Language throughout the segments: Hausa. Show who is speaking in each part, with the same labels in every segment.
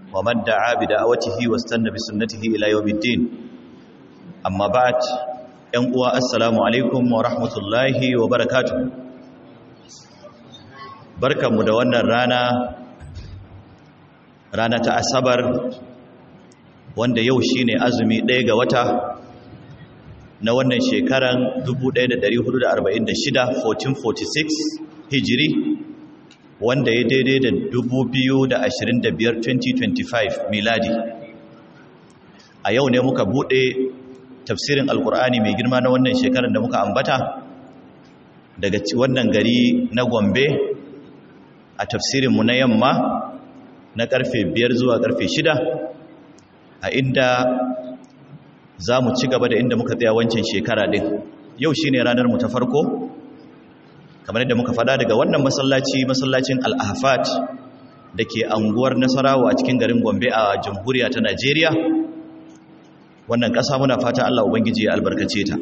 Speaker 1: ومن دعا بدعوته واستنى بسنته إلى يوم الدين أما بعد ينقوى السلام عليكم ورحمة الله وبركاته بركة مدونة رانا رانا تأسبر wanda yau shine azumi ɗaya ga wata na wannan shekaran 1446 1446 hijiri wanda ya daidai da 2025 2025 miladi a yau ne muka buɗe tafsirin alkur'ani mai girma na wannan shekarar da muka ambata daga wannan gari na gombe a tafsirinmu na yamma na karfe 5 zuwa karfe 6 a inda za mu ci gaba da inda muka tsaya wancan shekara din yau shi ne ranar mu ta farko kamar yadda muka fada daga wannan masallaci masallacin al'afat da ke anguwar nasarawa a cikin garin gombe a jamhuriya ta najeriya wannan ƙasa muna fata allah ubangiji ya albarkace ta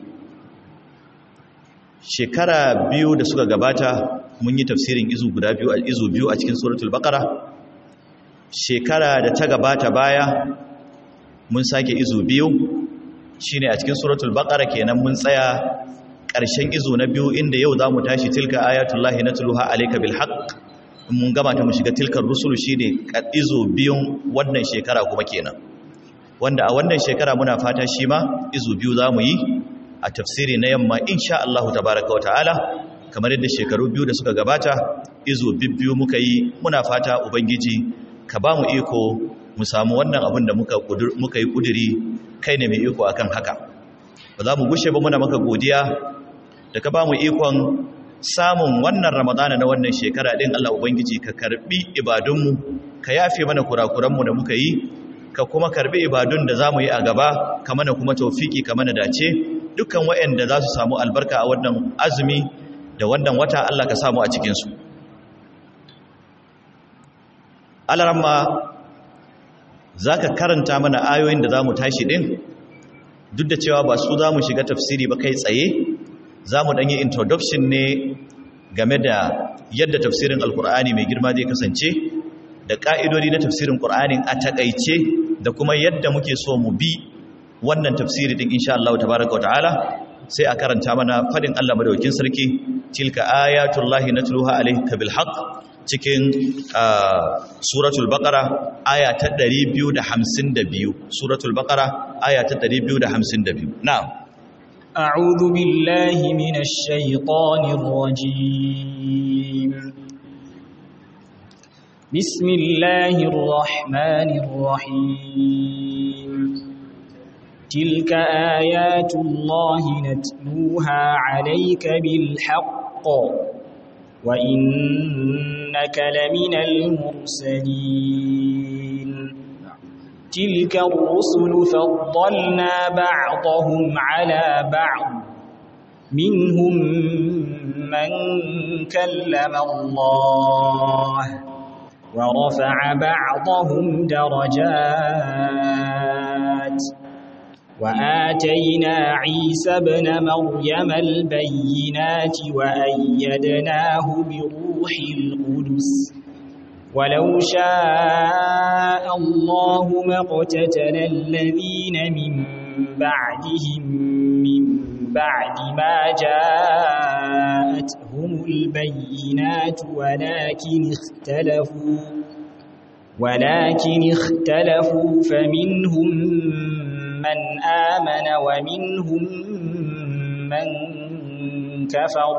Speaker 1: shekara biyu da suka gabata mun yi tafsirin izu guda biyu a izu biyu a cikin suratul baqara shekara da ta gabata baya mun sake izu biyu shine a cikin suratul baqara kenan mun tsaya ƙarshen izu na biyu inda yau zamu tashi tilka ayatullahi natluha alayka bil haqq mun gama ta mu shiga tilkar rusulu shine izu biyun wannan shekara kuma kenan wanda a wannan shekara muna fata shi ma izu biyu zamu yi a tafsiri na yamma insha Allah tabaaraka wa ta'ala kamar yadda shekaru biyu da suka gabata izu bibbiyu muka yi muna fata ubangiji ka ba mu iko mu samu wannan abin da muka yi kuduri kai ne mai iko akan haka ba za mu gushe ba muna maka godiya da ka ba mu ikon samun wannan ramadana na wannan shekara din Allah Ubangiji ka karbi ibadunmu ka yafe mana kurakuranmu da muka yi ka kuma karbi ibadun da za mu yi a gaba ka mana kuma taufiki ka mana dace dukkan waɗanda za su samu albarka a wannan azumi da wannan wata Allah ka samu a cikinsu alaramma za ka karanta mana ayoyin da za mu tashi ɗin duk da cewa ba su za mu shiga tafsiri ba kai tsaye za mu ɗanyi introduction ne game da yadda tafsirin alkur'ani mai girma zai kasance da ƙa'idodi na tafsirin ƙur'anin a taƙaice da kuma yadda muke so mu bi wannan tafsiri ɗin insha Allah tabaraka wata'ala sai a karanta mana faɗin Allah madaukin sarki tilka ayatullahi natluha alayka bil haqq cikin suratul baqara aya ta 252 suratul baqara aya ta 252 na'am
Speaker 2: a'udhu billahi minash shaitanir rajim bismillahir rahmanir rahim tilka ayatullahi natluha alayka bil haqq وإنك لمن المرسلين تلك الرسل فضلنا بعضهم على بعض منهم من كلم الله ورفع بعضهم درجات وآتينا عيسى ابن مريم البينات وأيدناه بروح القدس ولو شاء الله ما اقتتل الذين من بعدهم من بعد ما جاءتهم البينات ولكن اختلفوا ولكن اختلفوا فمنهم من آمن ومنهم من كفر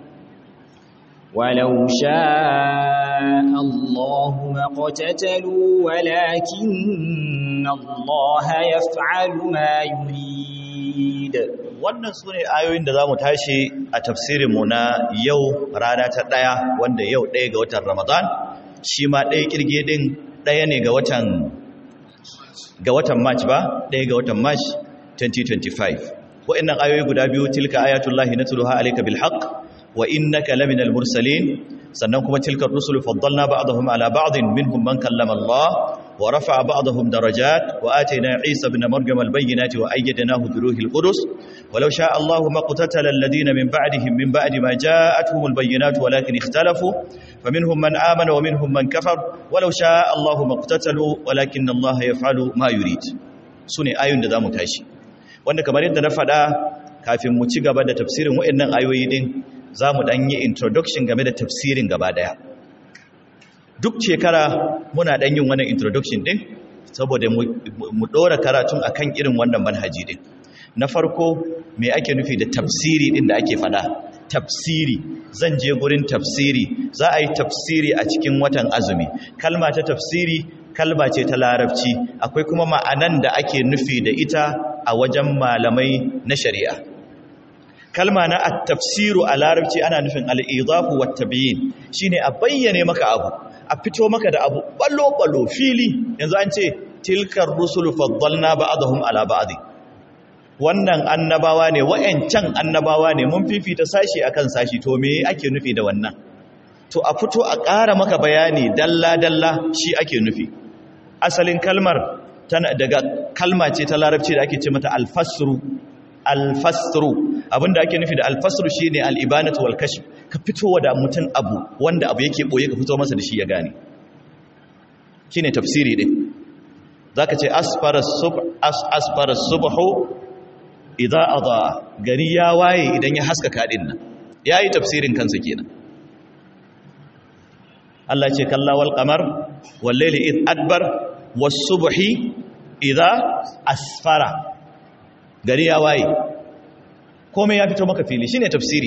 Speaker 2: ولو شاء الله ما اقتتلوا ولكن الله يفعل ما يريد
Speaker 1: wannan su ne ayoyin da za mu tashi a tafsirinmu na yau rana ta ɗaya wanda yau ɗaya ga watan ramadan shi ma ɗaya ƙirge ɗin ɗaya ne ga watan ga watan march ba ɗaya ga watan march 2025 wa'annan ayoyi guda biyu tilka ayatullahi natluha alayka bil haqq wa innaka laminal mursalin sannan kuma tilka rusulu faddalna ba'dahum ala ba'din minhum man kallama Allah ورفع بعضهم درجات وآتينا عيسى بن مريم البينات وأيدناه بروح القدس ولو شاء الله ما اقتتل الذين من بعدهم من بعد ما جاءتهم البينات ولكن اختلفوا فمنهم من آمن ومنهم من كفر ولو شاء الله ما اقتتلوا ولكن الله يفعل ما يريد سنة آيون da zamu tashi wanda kamar yadda na faɗa kafin mu ci gaba da tafsirin waɗannan ayoyi din zamu dan yi introduction game da tafsirin gaba daya duk shekara muna dan yin wannan introduction din saboda mu dora karatun akan irin wannan manhaji din na farko me ake nufi da tafsiri din da ake fada tafsiri zan je gurin tafsiri za a yi tafsiri a cikin watan azumi kalma ta tafsiri kalma ce ta larabci akwai kuma ma'anan da ake nufi da ita a wajen malamai na shari'a kalma na at-tafsiru a larabci ana nufin al-idafu wat-tabyin shine a bayyane maka abu a fito maka da abu ballo-ballo fili yanzu an ce tilkar rusulu faddalna ba'dahum ala ba'd wannan annabawa ne wayancan annabawa ne mun fifita sashi akan sashi to me ake nufi da wannan to a fito a ƙara maka bayani dalla dalla shi ake nufi asalin kalmar tana daga kalma ce ta larabci da ake ce mata al-fasru al-fasru abinda ake nufi da al-fasru shine al-ibanatu wal kashf ka fitowa da mutum abu wanda abu yake boye ka fito masa da shi ya gane shine tafsiri din zaka ce asfara subh asfara subhu idza ada gari ya waye idan ya haskaka din nan yayi tafsirin kansa kenan Allah ce kalla wal qamar wal layli id adbar was subhi idza asfara gari ya waye komai ya fito maka fili shine tafsiri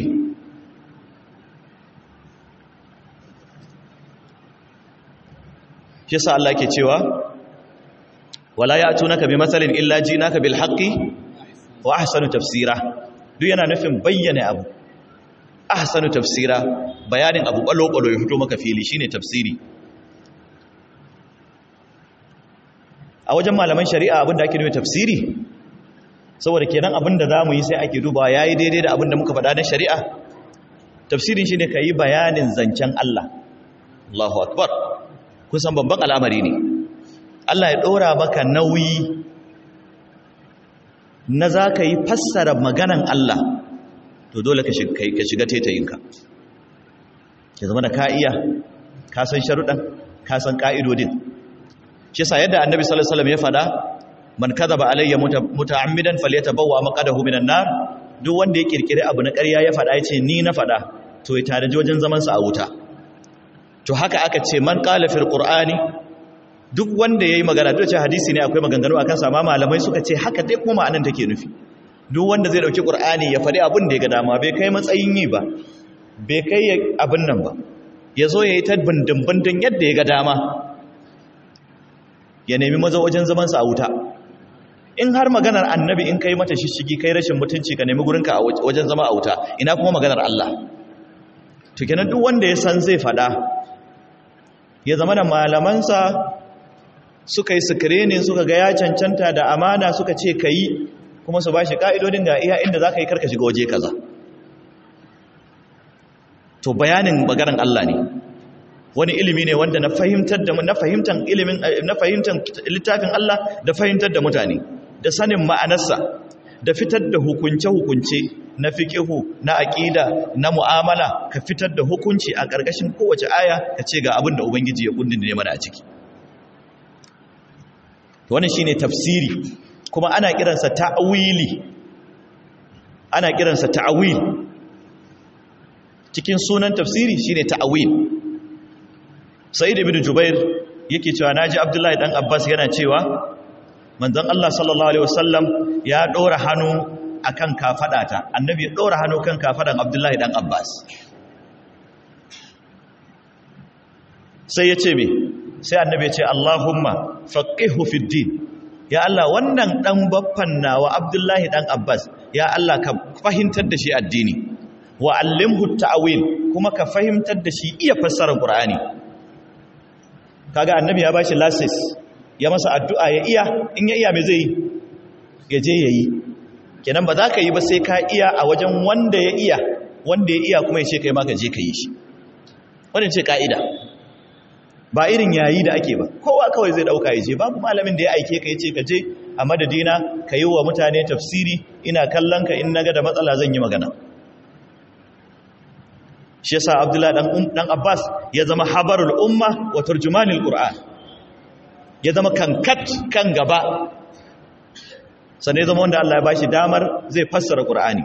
Speaker 1: shi sa Allah ke cewa wala ya'tunaka bi masalin illa jinaka bil haqqi wa ahsanu tafsira duk yana nufin bayyana abu ahsanu tafsira bayanin abu balo balo ya fito maka fili shine tafsiri a wajen malaman shari'a abinda ake nufi tafsiri saboda kenan abinda zamu yi sai ake dubawa yayi daidai da abinda muka faɗa na shari'a tafsirin shine kai bayanin zancen Allah Allahu akbar kusan babban al'amari ne Allah ya ɗora maka nauyi na za ka yi fassara maganan Allah to dole ka shiga tetayinka ya zama da ka iya ka san sharuɗan ka san ƙa'idodin shi sa yadda annabi salasalam ya fada man kaza ba alayya muta'ammidan falyata bawa maqadahu minan nar duk wanda ya kirkiri abu na ƙarya ya fada ya ce ni na fada to ya tare wajen zamansa a wuta to haka aka ce man qala fil qur'ani duk wanda yayi magana duk ce hadisi ne akwai maganganu akan sa amma malamai suka ce haka dai kuma ma'anan take nufi duk wanda zai dauki qur'ani ya fadi abin da ya ga dama bai kai matsayin yi ba bai kai abin nan ba yazo yayi ta bindin bindin yadda ya ga dama ya nemi maza wajen zaman sa a wuta in har maganar annabi in kai mata shishigi kai rashin mutunci ka nemi gurinka a wajen zama a wuta ina kuma maganar Allah to kenan duk wanda ya san zai fada ya zama da malamansa suka yi screening suka ga ya cancanta da amana suka ce ka yi kuma su ba shi ƙa'idodin ga iya inda za ka yi karka shiga waje kaza to bayanin maganar Allah ne wani ilimi ne wanda na fahimtar da na fahimtar ilimin na fahimtar littafin Allah da fahimtar da mutane da sanin ma'anarsa da fitar da hukunce-hukunce na fikihu na aƙida na mu'amala ka fitar da hukunci a ƙarƙashin kowace aya ka ce ga abin da ubangiji ya kundin ne mana a ciki wannan shine tafsiri kuma ana kiransa ta'wili ana kiransa ta'wil cikin sunan tafsiri shine ta'wil sa'id ibn jubair yake cewa naji abdullahi dan abbas yana cewa manzon Allah sallallahu alaihi wasallam ya dora hannu akan kafadata annabi ya dora hannu kan kafadan abdullahi dan abbas sai ya ce me sai annabi ya ce allahumma faqihu fid din ya Allah wannan dan baffan nawa abdullahi dan abbas ya Allah ka fahimtar da shi addini wa allimhu ta'wil kuma ka fahimtar da shi iya fassara qur'ani kaga annabi ya bashi license ya masa addu'a ya iya in ya iya me zai ya je yayi kenan ba za ka yi ba sai ka iya a wajen wanda ya iya wanda ya iya kuma ya ce kai ma ka je ka yi shi wannan ce ka'ida ba irin yayi da ake ba kowa kawai zai dauka ya je babu malamin da ya aike ka yace ka je a madadina ka yi wa mutane tafsiri ina kallon ka in naga da matsala zan yi magana shi yasa Abdullah dan dan Abbas ya zama habarul umma wa turjumanil Qur'an ya zama kankat kan gaba sannan ya zama wanda Allah ya bashi damar zai fassara Qur'ani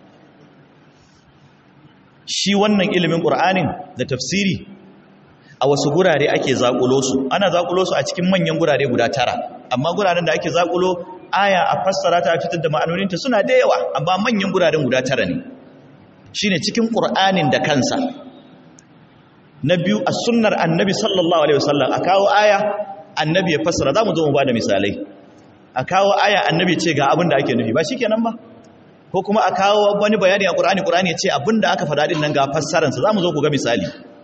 Speaker 1: shi wannan ilimin Qur'anin da tafsiri a wasu gurare ake zakulo su ana zakulo su a cikin manyan gurare guda tara amma guraren da ake zakulo aya a fassara ta fitar da ma'anoninta suna da yawa amma manyan guraren guda tara ne shine cikin Qur'anin da kansa na biyu a sunnar annabi sallallahu alaihi wasallam a kawo aya annabi ya fassara zamu zo mu bada misalai a kawo aya annabi ce ga abin da ake nufi ba shikenan ba ko kuma a kawo wani bayani a Qur'ani Qur'ani ya ce abin da aka faɗa din nan ga fassararsa zamu zo ku ga misali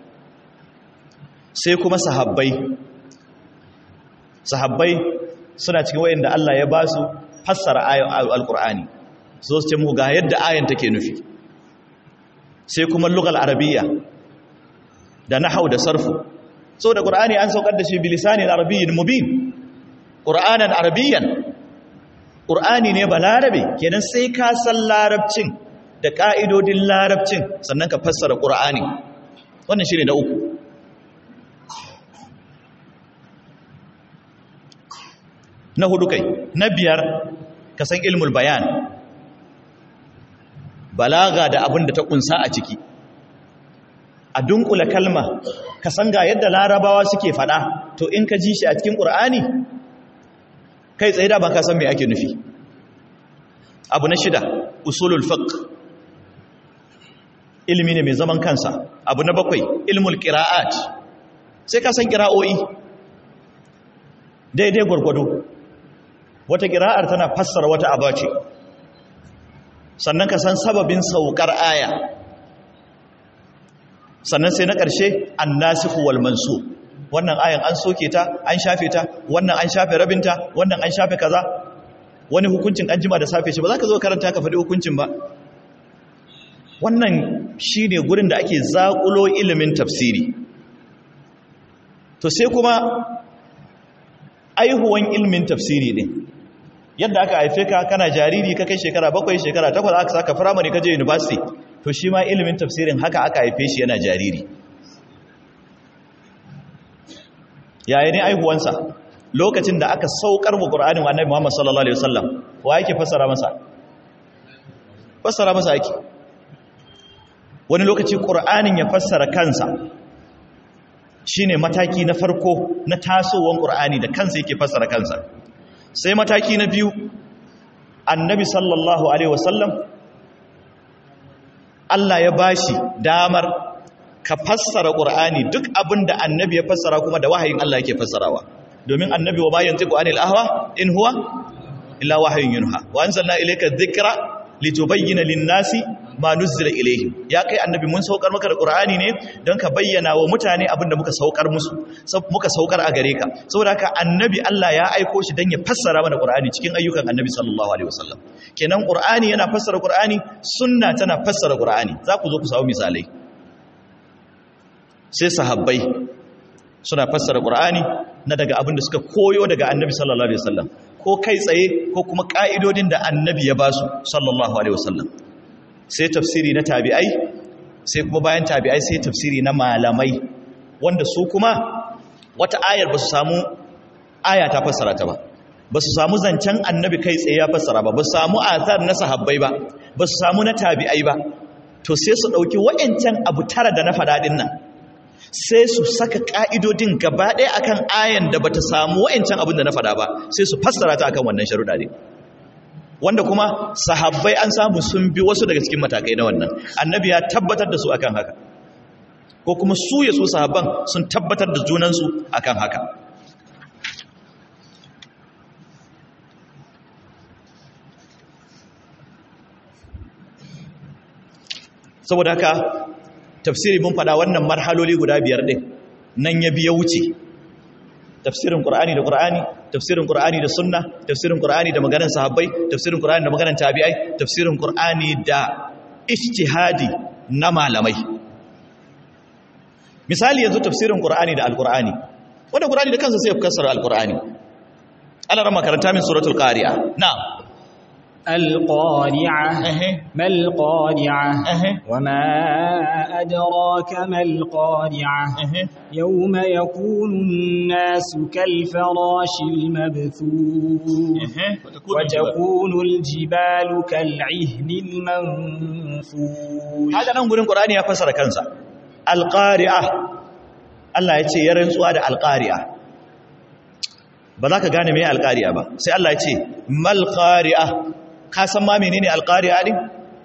Speaker 1: sai kuma sahabbai sahabbai suna cikin wayanda Allah ya ba su fassara ayoyin alqur'ani so su ce mu ga yadda ayan take nufi sai kuma lugal arabiyya da nahau da sarfu so da qur'ani an saukar da shi bilisanin arabiyyin mubin qur'anan arabiyyan qur'ani ne balarabe kenan sai ka san larabcin da ka'idodin larabcin sannan ka fassara qur'ani wannan shine na uku na hudu kai na biyar ka san ilmul bayan balaga da abin da ta kunsa a ciki a dunkula kalma ka san ga yadda larabawa suke fada to in ka ji shi a cikin ƙur'ani kai tsaye da ba ka san me ake nufi abu na shida usulul fiqh ilimi ne mai zaman kansa abu na bakwai ilmul qira'at sai ka san qira'o'i daidai gwargwado wata qira'ar tana fassara wata abace sannan ka san sababin saukar aya sannan sai na ƙarshe annasihu wal mansu wannan ayan an soke ta an shafe ta wannan an shafe rabinta wannan an shafe kaza wani hukuncin an jima da safe shi ba za ka zo karanta ka faɗi hukuncin ba wannan shi ne gurin da ake zaƙulo ilimin tafsiri to sai kuma aihuwan ilimin tafsiri ne yadda aka haife ka kana jariri ka kai shekara bakwai shekara takwas aka saka firamare ka je university to shi ma ilimin tafsirin haka aka haife shi yana jariri yaya ne aihuwansa lokacin da aka saukar mu qur'anin annabi Muhammad sallallahu alaihi wasallam wa yake fassara masa fassara masa yake wani lokaci qur'anin ya fassara kansa shine mataki na farko na tasowan qur'ani da kansa yake fassara kansa sai mataki na biyu annabi sallallahu alaihi wasallam Allah ya bashi damar ka fassara Qur'ani duk abinda annabi ya fassara kuma da wahayin Allah yake fassarawa domin annabi wa ma yantiqu anil ahwa in huwa illa wahyun yunha wa anzalna ilayka dhikra litubayyana lin-nasi ma nuzila ilayhim ya kai annabi mun saukar maka da Qur'ani ne don ka bayyana wa mutane abinda muka saukar musu muka saukar a gare ka saboda haka annabi Allah ya aiko shi don ya fassara mana Qur'ani cikin ayyukan annabi sallallahu alaihi wasallam kenan Qur'ani yana fassara Qur'ani sunna tana fassara Qur'ani za ku zo ku samu misalai sai sahabbai suna fassara Qur'ani na daga abin da suka koyo daga Annabi sallallahu alaihi wasallam ko kai tsaye ko kuma ka'idodin da Annabi ya basu sallallahu alaihi wasallam sai tafsiri na tabi'ai sai kuma bayan tabi'ai sai tafsiri na malamai wanda su kuma wata ayar ba su samu aya ta fassara ta ba ba su samu zancen Annabi kai tsaye ya fassara ba ba su samu athar na sahabbai ba ba su samu na tabi'ai ba to sai su dauki wa'ancan abu tara da na faɗaɗin nan sai su saka ƙa'idodin gaba ɗaya akan ayan da bata samu wa'ancan abin da na faɗa ba sai su fassara ta akan wannan sharuɗa ne wanda kuma sahabbai an samu sun bi wasu daga cikin matakai na wannan annabi ya tabbatar da su akan haka ko kuma su ya su sahabban sun tabbatar da junansu akan haka saboda haka tafsiri mun faɗa wannan marhaloli guda biyar ɗin nan ya biya wuce tafsirin ƙur'ani da ƙur'ani tafsirin ƙur'ani da sunna tafsirin ƙur'ani da maganar sahabbai tafsirin ƙur'ani da maganar tabi'ai tafsirin ƙur'ani da ijtihadi na malamai misali yanzu tafsirin ƙur'ani da alƙur'ani wanda qur'ani da kansa sai ya fassara alqur'ani Allah ran makaranta min suratul qari'a na'am
Speaker 2: القارعة
Speaker 1: أهي.
Speaker 2: ما القارعة
Speaker 1: أهي.
Speaker 2: وما أدراك ما القارعة
Speaker 1: أهي.
Speaker 2: يوم يكون الناس كالفراش المبثوث وتكون الجبال كالعهن المنفوش
Speaker 1: haka nan gurin qur'ani ya fassara kansa alqari'a Allah ya ce ya rantsuwa da alqari'a ba za ka gane me alqari'a ba sai Allah ya ce mal qari'a ka san ma menene alqari'a din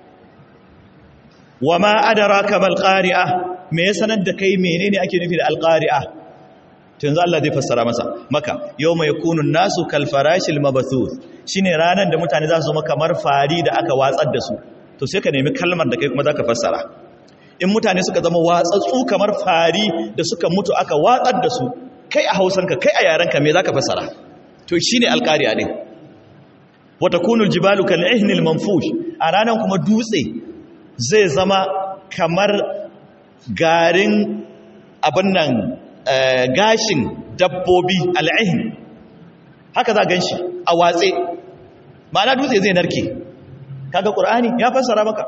Speaker 1: wama adraka mal qari'a me ya sanar da kai menene ake nufi da alqari'a to yanzu Allah zai fassara masa maka yawma yakunu nasu kal farashil mabthuth shine ranan da mutane za su zama kamar fari da aka watsar da su to sai ka nemi kalmar da kai kuma zaka fassara in mutane suka zama watsatsu kamar fari da suka mutu aka watsar da su kai a hausanka kai a yarenka me zaka fassara to shine alqari'a din wa takunu aljibalu kal ihnil manfush a ranan kuma dutse zai zama kamar garin abin nan eh, gashin dabbobi al'ihin haka za gan shi a watse ma'ana dutse zai narke kaga ƙur'ani ya fassara maka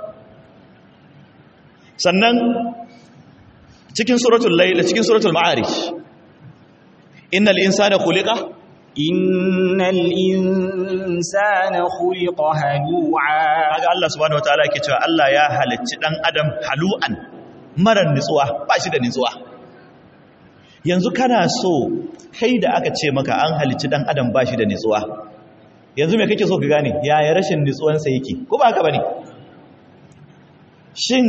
Speaker 1: sannan cikin suratul layl cikin suratul ma'arij innal insana khuliqa
Speaker 2: إن الإنسان خلق هلوعا
Speaker 1: kaga Allah subhanahu wataala yake cewa Allah ya halicci dan adam halu'an marar nutsuwa ba shi da nutsuwa yanzu kana so kai da aka ce maka an halicci dan adam ba shi da nutsuwa yanzu me kake so ka gane yaya rashin nutsuwansa yake ko ba haka bane shin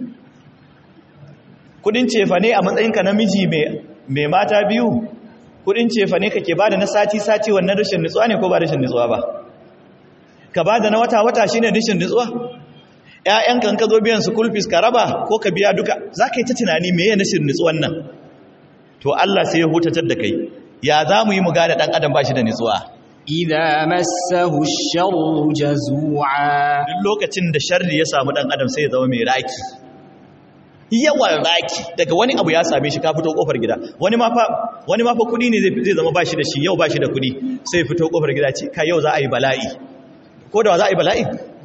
Speaker 1: kudin cefa ne a matsayinka namiji mai mai mata biyu kudin cefa ne kake bada na sati sati wannan rashin nutsuwa ne ko ba rashin nutsuwa ba ka ba da na wata-wata shi ne rishin nutsuwa ‘ya'yanka ka zo biyan school fees ka raba ko ka biya duka za ka yi ta tunani mai yana rishin nutsuwan nan to Allah sai ya hutatar da kai ya za mu yi mu gane ɗan adam ba shi da nutsuwa
Speaker 2: إذا مسه الشر جزوعا
Speaker 1: duk lokacin da sharri ya samu ɗan adam sai ya zama mai raki yawan raki daga wani abu ya same shi ka fito kofar gida wani ma fa wani ma fa kudi ne zai zai zama ba shi da shi yau ba shi da kudi sai ya fito kofar gida ce ka yau za a yi bala'i ko da wa za a yi bala'i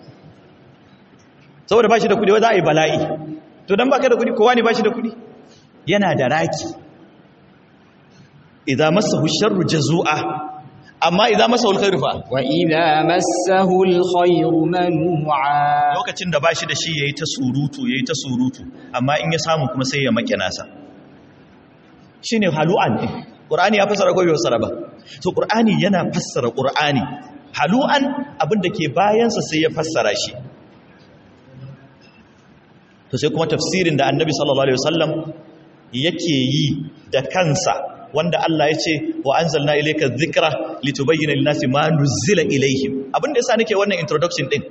Speaker 1: saboda ba shi da kudi wa za a yi bala'i to don baka da kudi kowa ne ba shi da kudi yana da raki idan masa sharru jazu'a amma idan masa khairu fa
Speaker 2: وإذا مسه الخير منوعا
Speaker 1: lokacin da ba shi da shi yayi ta surutu yayi ta surutu amma in ya samu kuma sai ya make nasa shine halu'an din qur'ani ya fassara ko bai fassara ba to qur'ani yana fassara qur'ani halu'an abinda ke bayansa sai ya fassara shi to sai kuma tafsirin da annabi sallallahu alaihi wasallam yake yi da kansa wanda Allah ya ce wa anzalna ilayka dhikra litubayyana lin-nasi ma nuzila ilayhim abinda yasa nake wannan introduction din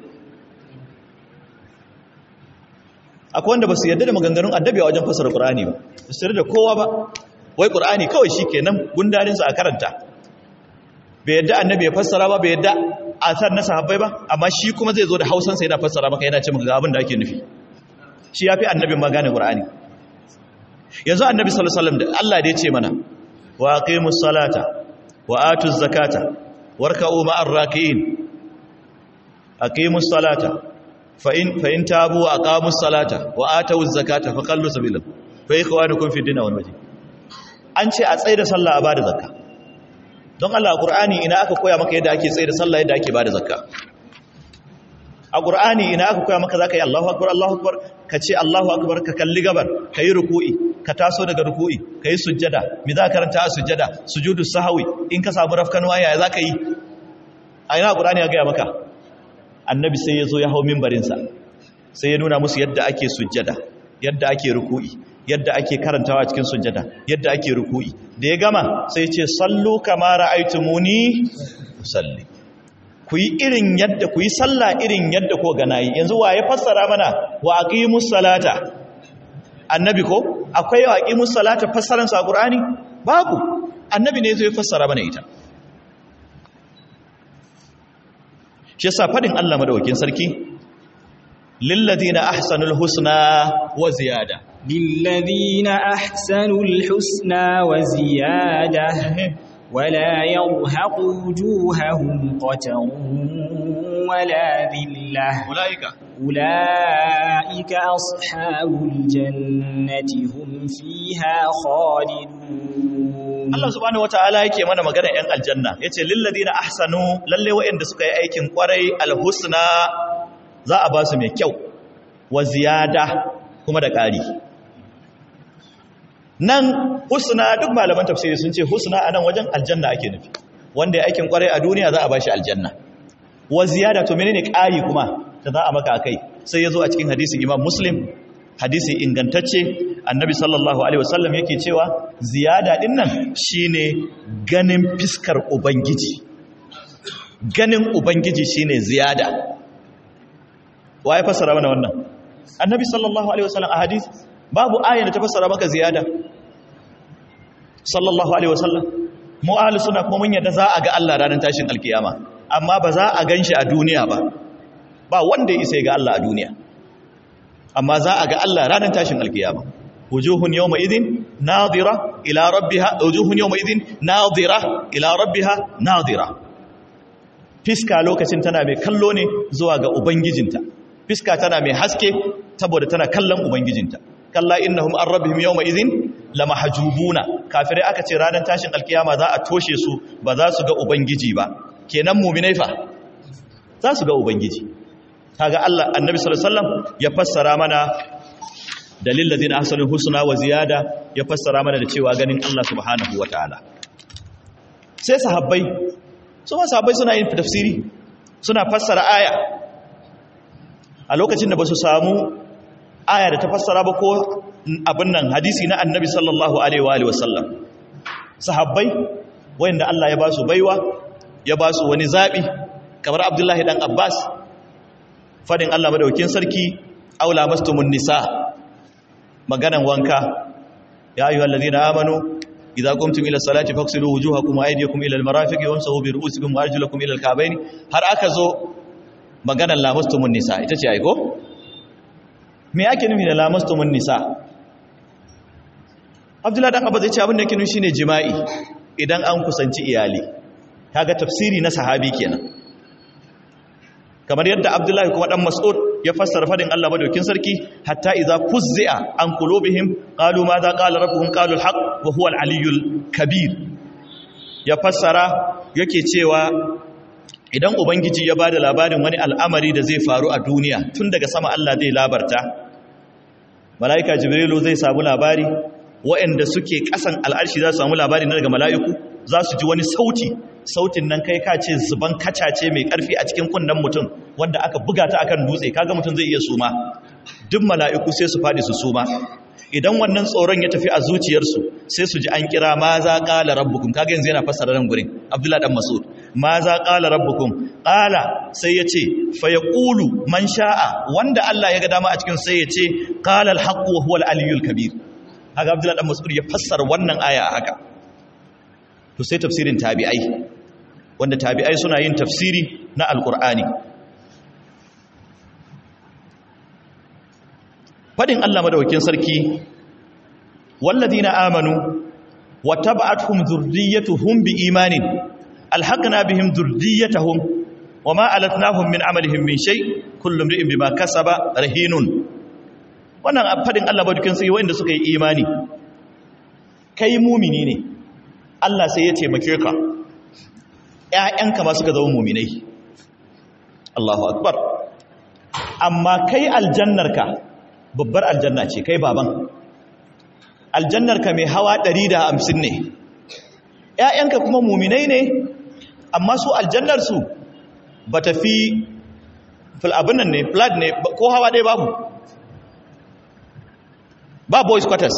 Speaker 1: akwai wanda basu yarda da maganganun annabi a wajen fassara qur'ani ba su yarda da kowa ba wai qur'ani kawai shikenan gundarin sa a karanta bai yadda annabi ya fassara ba bai yadda asar na sahabbai ba amma shi kuma zai zo da hausansa yana fassara maka yana ce maka ga abin da ake nufi shi ya fi annabin magana ƙur'ani yanzu annabi sallallahu alaihi wasallam da Allah da ya ce mana wa aqimus salata wa atuz zakata warka'u ma'ar raki'in aqimus salata fa in fa in tabu wa aqamus salata wa atuz zakata fa qallu sabila fa ikhwanukum fi dinna wal majid an ce a tsaye da sallah a bada zakka don Allah a Qur'ani ina aka koya maka yadda ake tsaye da sallah yadda ake bada zakka a Qur'ani ina aka koya maka zaka yi Allahu akbar Allahu akbar ka ce Allahu akbar ka kalli gabar ka yi ruku'i ka taso daga ruku'i ka yi sujjada me za ka karanta a sujjada sujudu sahwi in ka samu rafkanuwa yaya zaka yi a ina Qur'ani ya gaya maka annabi sai ya zo ya hau mimbarinsa sai ya nuna musu yadda ake sujjada yadda ake ruku'i yadda ake karantawa cikin sujjada yadda ake ruku'i da ya gama sai ce sallu kama ra'aytumuni salli ku yi irin yadda ku yi sallah irin yadda ko ga nayi yanzu wa ya fassara mana wa aqimus salata annabi ko akwai wa aqimus salata fassaran sa qur'ani babu annabi ne zai fassara mana ita shi yasa fadin Allah madaukakin sarki lilladina ahsanul husna wa ziyada
Speaker 2: للذين أحسنوا الحسنى وزيادة ولا يرهق وجوههم قتر ولا ذلة
Speaker 1: ulaika
Speaker 2: أولئك أصحاب الجنة هم فيها خالدون
Speaker 1: Allah subhanahu wataala yake mana magana yan aljanna yace lilladina ahsanu lalle wa'anda suka yi aikin kwarai alhusna za a ba su mai kyau wa ziyada kuma da ƙari nan husna duk malaman tafsiri sun ce husna anan wajen aljanna ake nufi wanda ya aikin kwarai a duniya za a ba shi aljanna wa ziyada to menene ƙari kuma da za a maka akai sai ya zo a cikin hadisin imam muslim hadisi ingantacce annabi sallallahu alaihi wasallam yake cewa ziyada din nan shine ganin fiskar ubangiji ganin ubangiji shine ziyada waye fassara mana wannan annabi sallallahu alaihi wasallam a hadisi babu aya da ta fassara maka ziyada sallallahu alaihi wasallam mu ahlus sunna kuma mun yadda za a ga Allah ranar tashin alkiyama amma ba za a ganshi a duniya ba ba wanda ya isa ya ga Allah a duniya amma za a ga Allah ranar tashin alkiyama wujuhun yawma idin nadira ila rabbiha wujuhun yawma idin nadira ila rabbiha nadira fiska lokacin tana mai kallo ne zuwa ga ubangijinta fiska tana mai haske saboda tana kallon ubangijinta kalla innahum an rabbihim yawma idin lamahjubuna kafirai aka ce ranar tashin alkiyama za a toshe su ba za su ga ubangiji ba kenan mu'minai fa za su ga ubangiji kaga Allah annabi sallallahu alaihi wasallam ya fassara mana dalil ladina ahsanul husna wa ziyada ya fassara mana da cewa ganin Allah subhanahu wataala sai sahabbai su ma sahabbai suna yin tafsiri suna fassara aya a lokacin da ba su samu aya da ta fassara ba ko abin nan hadisi na annabi sallallahu alaihi wa alihi wasallam sahabbai wayanda Allah ya ba su baiwa ya ba su wani zabi kamar Abdullahi dan Abbas fadin Allah madaukin sarki aula mastumun nisa maganan wanka ya ayyuhal ladina amanu idza qumtum ila salati faghsilu wujuhakum wa aydiyakum ila almarafiqi wamsahu bi ru'usikum wa arjulakum ila alka'bayn har aka zo maganan lamastumun nisa ita ce ai ko me ake nufi da lamastumun nisa Abdullahi dan Abba zai ce abin da yake nufi shine jima'i idan an kusanci iyali kaga tafsiri na sahabi kenan kamar yadda abdullahi kuma dan mas'ud ya fassara fadin Allah madaukin sarki hatta idza fuzzi'a an qulubihim qalu ma za qala rabbuhum qalu al-haq wa huwa al-aliyyul kabir ya fassara yake cewa idan ubangiji ya bada labarin wani al'amari da zai faru a duniya tun daga sama Allah zai labarta malaika jibrilu zai samu labari waɗanda suke ƙasan al'arshi za su samu labari na daga mala'iku za su ji wani sauti sautin nan kai ka ce zuban kacace mai ƙarfi a cikin kunnen mutum wanda aka buga ta akan dutse kaga mutum zai iya suma duk mala'iku sai su faɗi su suma idan wannan tsoron ya tafi a zuciyarsu sai su ji an kira ma za ƙala rabbukum kaga yanzu yana fassara nan gurin abdullahi dan masud ma za ƙala rabbukum ƙala sai ya ce fa ya ƙulu man sha'a wanda Allah ya ga dama a cikin sai ya ce ƙala alhaqqu wa huwa al-aliyyul kabir haka abdullahi dan masud ya fassara wannan aya a haka to sai tafsirin tabi'ai wanda tabi'ai suna yin tafsiri na alkur'ani fadin Allah madaukakin sarki walladina amanu wattaba'atuhum dhurriyyatuhum biimanin alhaqna bihim dhurriyyatahum wama alatnahum min amalihim min shay kullu imrin bima kasaba rahinun wannan fadin Allah madaukakin sarki wanda suka yi imani kai mumini ne Allah sai ya taimake ka ‘ya'yanka ma suka zama muminai Allahu akbar amma kai aljannarka babbar aljanna ce kai baban aljannarka mai hawa 150 ne ‘ya'yanka kuma muminai ne amma su aljannarsu ba ta fi abin nan ne flat ne ko hawa ɗaya babu ba boys quarters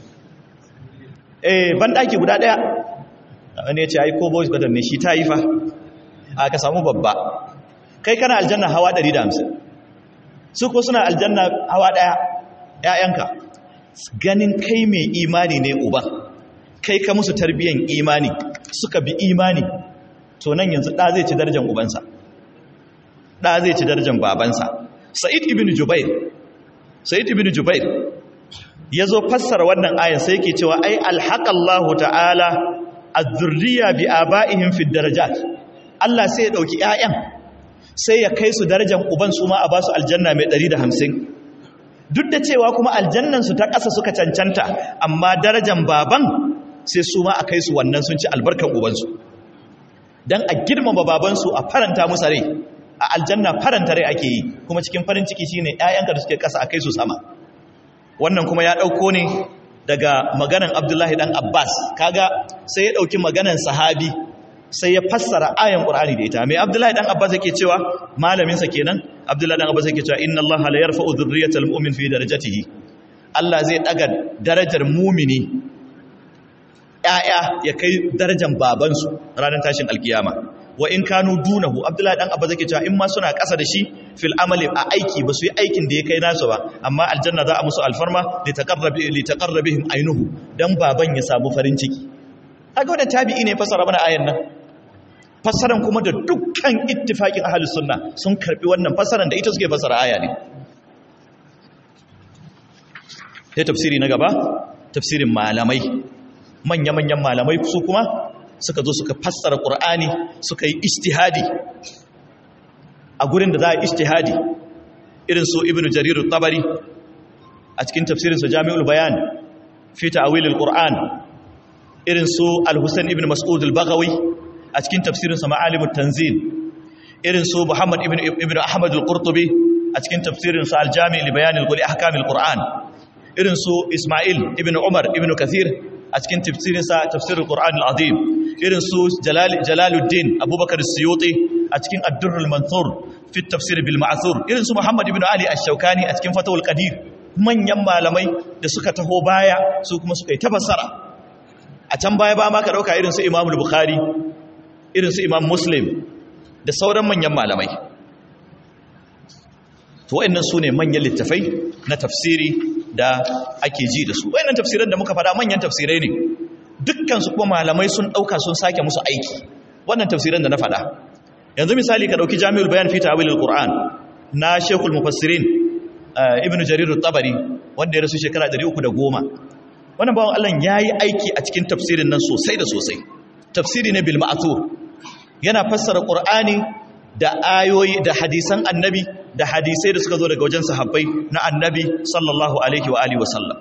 Speaker 1: eh ban ɗaki guda ɗaya wani ya ce ai ko boys quarters ne shi ta yi fa a ka samu babba kai kana aljanna hawa 150 su ko suna aljanna hawa ɗaya ‘ya'yanka ganin kai mai imani ne uban kai ka musu tarbiyyan imani suka bi imani to nan yanzu ɗa zai ci darajar ubansa ɗa zai ci darajar babansa sa'id ibn jubair sa'id ibn jubair yazo fassara wannan ayan sai yake cewa ai alhaqallahu ta'ala az-zurriya bi aba'ihim fi darajat Allah sai ya dauki ƴaƴan sai ya kai su darajar uban su ma a basu aljanna mai 150 duk da cewa kuma aljannan su ta ƙasa suka cancanta amma darajar baban sai su ma a kai su wannan sun ci albarkan ubansu dan a girmama babansu a faranta musu rai a aljanna faranta rai ake yi kuma cikin farin ciki shine ƴaƴanka da suke ƙasa a kai su sama wannan kuma ya ɗauko ne daga maganan Abdullahi dan Abbas kaga sai ya ɗauki maganan sahabi sai ya fassara ayan Qur'ani da ita mai Abdullahi dan Abbas yake cewa malamin sa kenan Abdullahi dan Abbas yake cewa inna Allah la yarfa'u dhurriyyatal mu'min fi darajatihi Allah zai daga darajar mumini ƴaƴa ya kai darajar babansu ranar tashin alkiyama wa in kanu dunahu abdullahi dan abba zake cewa in ma suna ƙasa da shi fil amali a aiki ba su yi aikin da ya kai nasu ba amma aljanna za a musu alfarma li taqarrabi li taqarrabihim ainuhu dan baban ya samu farin ciki kaga wannan tabi'i ne fasara mana ayan nan fasaran kuma da dukkan ittifaqin ahlus sunna sun karbi wannan fasaran da ita suke fasara aya ne sai tafsiri na gaba tafsirin malamai manya-manyan malamai su kuma suka zo suka fassara ƙur'ani suka yi istihadi a gurin da za a istihadi irin su ibn jarir tabari a cikin tafsirinsa jami'ul bayan fi ta'awilil qur'an irin su al-husayn ibn mas'ud al-baghawi a cikin tafsirinsa ma'alimut tanzil irin su muhammad ibn ibn ahmad al-qurtubi a cikin tafsirinsa al-jami' li bayan al-qur'an ahkamil qur'an irin su isma'il ibn umar ibn kathir a cikin tafsirinsa tafsirul qur'an al-azim irin su jalaluddin abubakar suyuti a cikin addurrul mansur fi tafsir bil ma'thur irin su muhammad ibn ali ash-shawkani a cikin fatawul qadir manyan malamai da suka taho baya su kuma suka yi tafassara a can baya ba ma ka dauka irin su imam al-bukhari irin su imam muslim da sauran manyan malamai to wayannan sune manyan littafai na tafsiri da ake ji da su wayannan tafsiran da muka fada manyan tafsirai ne dukkan su kuma malamai sun dauka sun sake musu aiki wannan tafsiran da na fada yanzu misali ka dauki Jami'ul Bayan fi Ta'wilil Qur'an na Sheikhul Mufassirin Ibn Jarir at-Tabari wanda ya rasu shekara 310 wannan bawon Allah yayi aiki a cikin tafsirin nan sosai da sosai tafsiri ne bil ma'thur yana fassara Qur'ani da ayoyi da hadisan annabi da hadisai da suka zo daga wajen sahabbai na annabi sallallahu alaihi wa alihi wasallam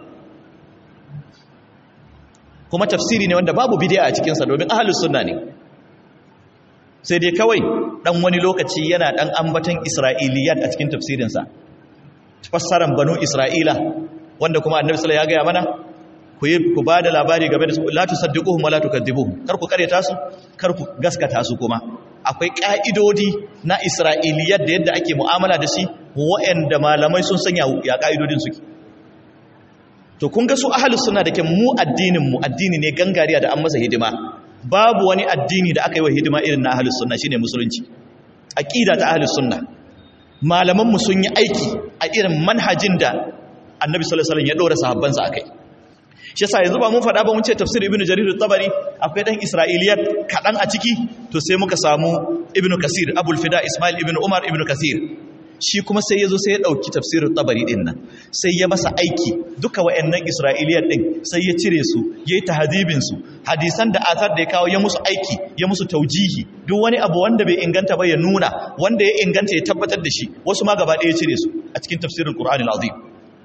Speaker 1: kuma tafsiri ne wanda babu bid'a a cikinsa domin ahlus sunna ne sai dai kawai dan wani lokaci yana dan ambatan isra'iliyat a cikin tafsirinsa fassaran banu isra'ila wanda kuma annabi sallallahu alaihi ya gaya mana ku yi ku bada labari game da su la tusaddiquhum wa la tukadzibuhum kar ku kareta su kar ku gaskata su kuma akwai ƙa'idodi na isra'iliyar da yadda ake mu'amala da shi wa'yanda malamai sun sanya ya ƙa'idodin suke to kun ga su ahalus suna da ke mu addininmu addini ne gangariya da an masa hidima babu wani addini da aka yi wa hidima irin na ahalus suna shine musulunci aƙida ta ahalus suna malamanmu sun yi aiki a irin manhajin da annabi sallallahu alaihi wasallam ya ɗora sahabbansa a kai shi yasa yanzu ba mun faɗa ba mun ce tafsir ibnu jarir at-tabari akwai dan isra'iliyat kaɗan a ciki to sai muka samu ibnu kasir abul fida ismail ibnu umar ibnu kasir shi kuma sai yazo sai ya dauki tafsir at-tabari din nan sai ya masa aiki duka wayannan isra'iliyat din sai ya cire su yayi tahdibin su hadisan da athar da ya kawo ya musu aiki ya musu taujihi duk wani abu wanda bai inganta ba ya nuna wanda ya inganta ya tabbatar da shi wasu ma gaba ɗaya ya cire su a cikin tafsirul qur'anil azim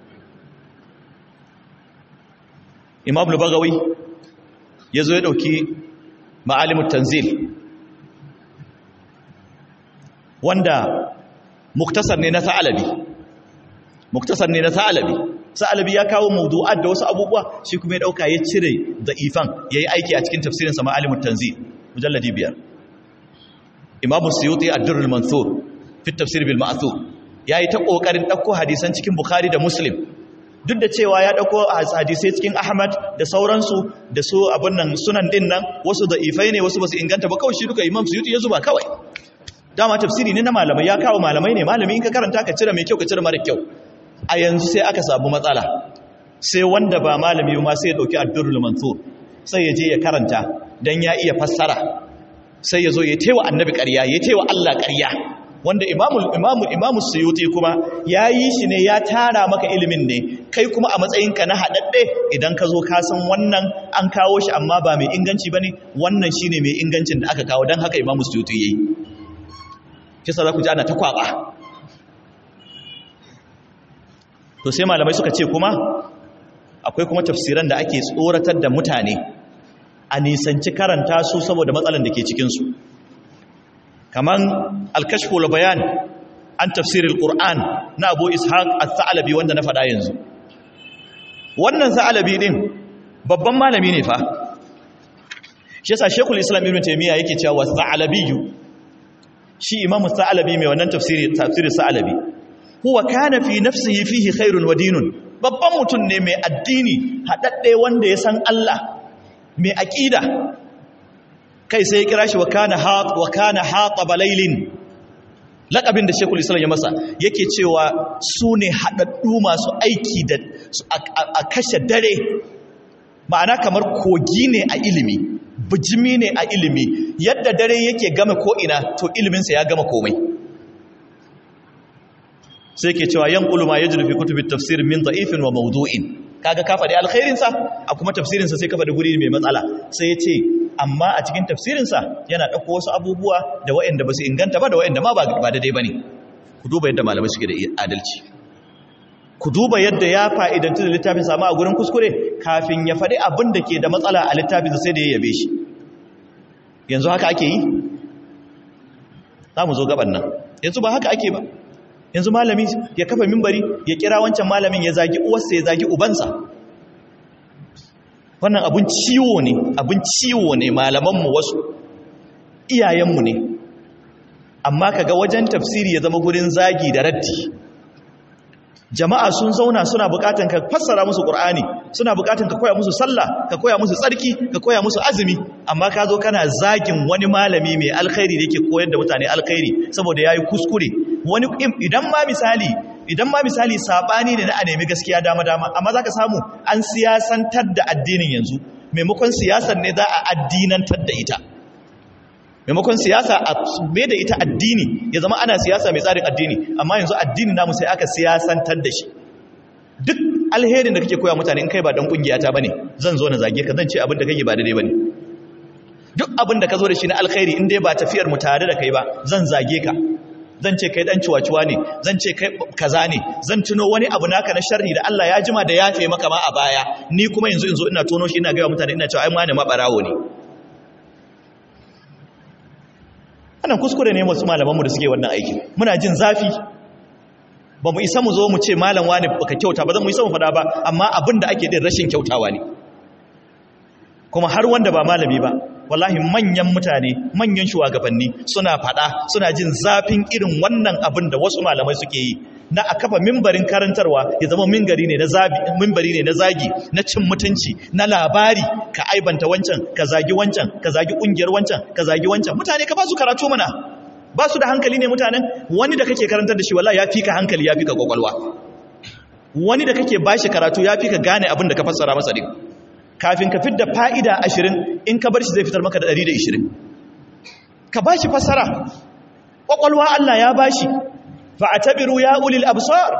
Speaker 1: imam lubagawi ya zo ya ɗauki ma'alimun tanzil wanda muktasar ne na sa'alabi muktasar ne na sa'alabi sa'alabi ya kawo mawdu'at da wasu abubuwa shi kuma ya ɗauka ya cire da ifan ya yi aiki a cikin tafsirinsa ma'alimun tanzil mujalladi biyar imamu suyuti ad-durrul mansur fi tafsir bil ma'thur yayi ta kokarin dauko hadisan cikin bukhari da muslim duk da cewa ya dauko hadisai cikin ahmad da sauransu da su abun nan sunan din nan wasu da ifai ne wasu basu inganta ba kawai shi duka imam suyuti ya zuba kawai dama tafsiri ne na malamai ya kawo malamai ne malami in ka karanta ka cire mai kyau ka cire mara kyau a yanzu sai aka samu matsala sai wanda ba malami ma sai ya dauki ad-durrul mansur sai ya je ya karanta dan ya iya fassara sai ya zo ya taiwa annabi ƙarya ya taiwa Allah ƙarya wanda imamul imamul imamul suyuti kuma yayi shi ne ya tara maka ilimin ne kai kuma a matsayinka na hadadde idan ka zo ka san wannan an kawo shi amma ba mai inganci bane wannan shine mai ingancin da aka kawo dan haka imamul suyuti yayi kisa za ku ji ana ta kwaba to sai malamai suka ce kuma akwai kuma tafsiran da ake tsoratar da mutane a nisanci karanta su saboda matsalan da ke cikinsu kaman alkashful bayan an tafsiril qur'an na abu ishaq al-thalabi wanda na faɗa yanzu wannan thalabi din babban malami ne fa shi yasa shekul islam ibn taymiya yake cewa thalabiyu shi imam thalabi mai wannan tafsiri tafsiri thalabi huwa kana fi nafsihi fihi khairun wa dinun babban mutum ne mai addini hadadde wanda ya san Allah mai aqida kai sai ya kira shi wa kana hat wa kana hataba laylin laqabin da Sheikhul Islam ya masa yake cewa su ne hadaddu masu aiki da a kashe dare ma'ana kamar kogi ne a ilimi bijimi ne a ilimi yadda dare yake gama ko ina to iliminsa ya gama komai sai ke cewa yan uluma yajru fi kutubi tafsir min da'ifin wa mawdu'in kaga ka faɗi alkhairinsa a kuma tafsirinsa sai ka faɗi guri mai matsala sai ya ce amma a cikin tafsirinsa yana ɗauko wasu abubuwa da waɗanda ba su inganta ba da waɗanda ma ba daidai ba ne ku duba yadda malamai suke da adalci ku duba yadda ya fa'idantu da littafin sama a gurin kuskure kafin ya faɗi abin da ke da matsala a littafin sai da ya yabe shi yanzu haka ake yi za mu zo gaban nan yanzu ba haka ake ba yanzu malami ya kafa mimbari ya kira wancan malamin ya zagi uwarsa ya zagi ubansa wannan abun ciwo ne abun ciwo ne malamanmu wasu iyayenmu ne amma kaga wajen tafsiri ya zama gurin zagi da raddi jama'a sun zauna suna bukatan ka fassara musu qur'ani suna bukatan ka koya musu sallah ka koya musu tsarki ka koya musu azumi amma ka zo kana zagin wani malami mai alkhairi da yake koyar da mutane alkhairi saboda yayi kuskure wani idan ma misali idan ma misali sabani ne na a nemi gaskiya dama dama amma zaka samu an siyasantar da addinin yanzu maimakon siyasar ne za a addinantar da ita maimakon siyasa a mai da ita addini ya zama ana siyasa mai tsarin addini amma yanzu addini namu sai aka siyasantar da shi duk alherin da kake koya mutane in kai ba dan kungiya ta bane zan zo na zage ka zan ce abin da kake ba daidai bane duk abin da ka zo da shi na alkhairi in dai ba tafiyar mu tare da kai ba zan zage ka zan ce kai dan ciwaciwa ne zan ce kai kaza ne zan tuno wani abu naka na sharri da Allah ya jima da yafe maka ma a baya ni kuma yanzu yanzu ina tono shi ina ga mutane ina cewa ai ma ne ma barawo ne wannan kuskure ne wasu malamanmu da suke wannan aiki muna jin zafi ba mu isa mu zo mu ce malam wani baka kyauta ba zan mu isa mu fada ba amma abin da ake din rashin kyautawa ne kuma har wanda ba malami ba wallahi manyan mutane manyan shugabanni suna fada suna jin zafin irin wannan abin da wasu malamai suke yi na a kafa mimbarin karantarwa ya zama mimbari ne na zabi mimbari ne na zagi na cin mutunci na labari ka aibanta wancan ka zagi wancan ka zagi kungiyar wancan ka zagi wancan mutane ka ba su karatu mana ba su da hankali ne mutanen wani da kake karantar da shi wallahi ya fi ka hankali ya fi ka kwakwalwa wani da kake bashi karatu ya fi ka gane abin da ka fassara masa din kafin ka fidda fa'ida ashirin in ka bar shi zai fitar maka da ɗari da ishirin ka bashi fassara kwakwalwa Allah ya bashi fa'atabiru ya ulil absar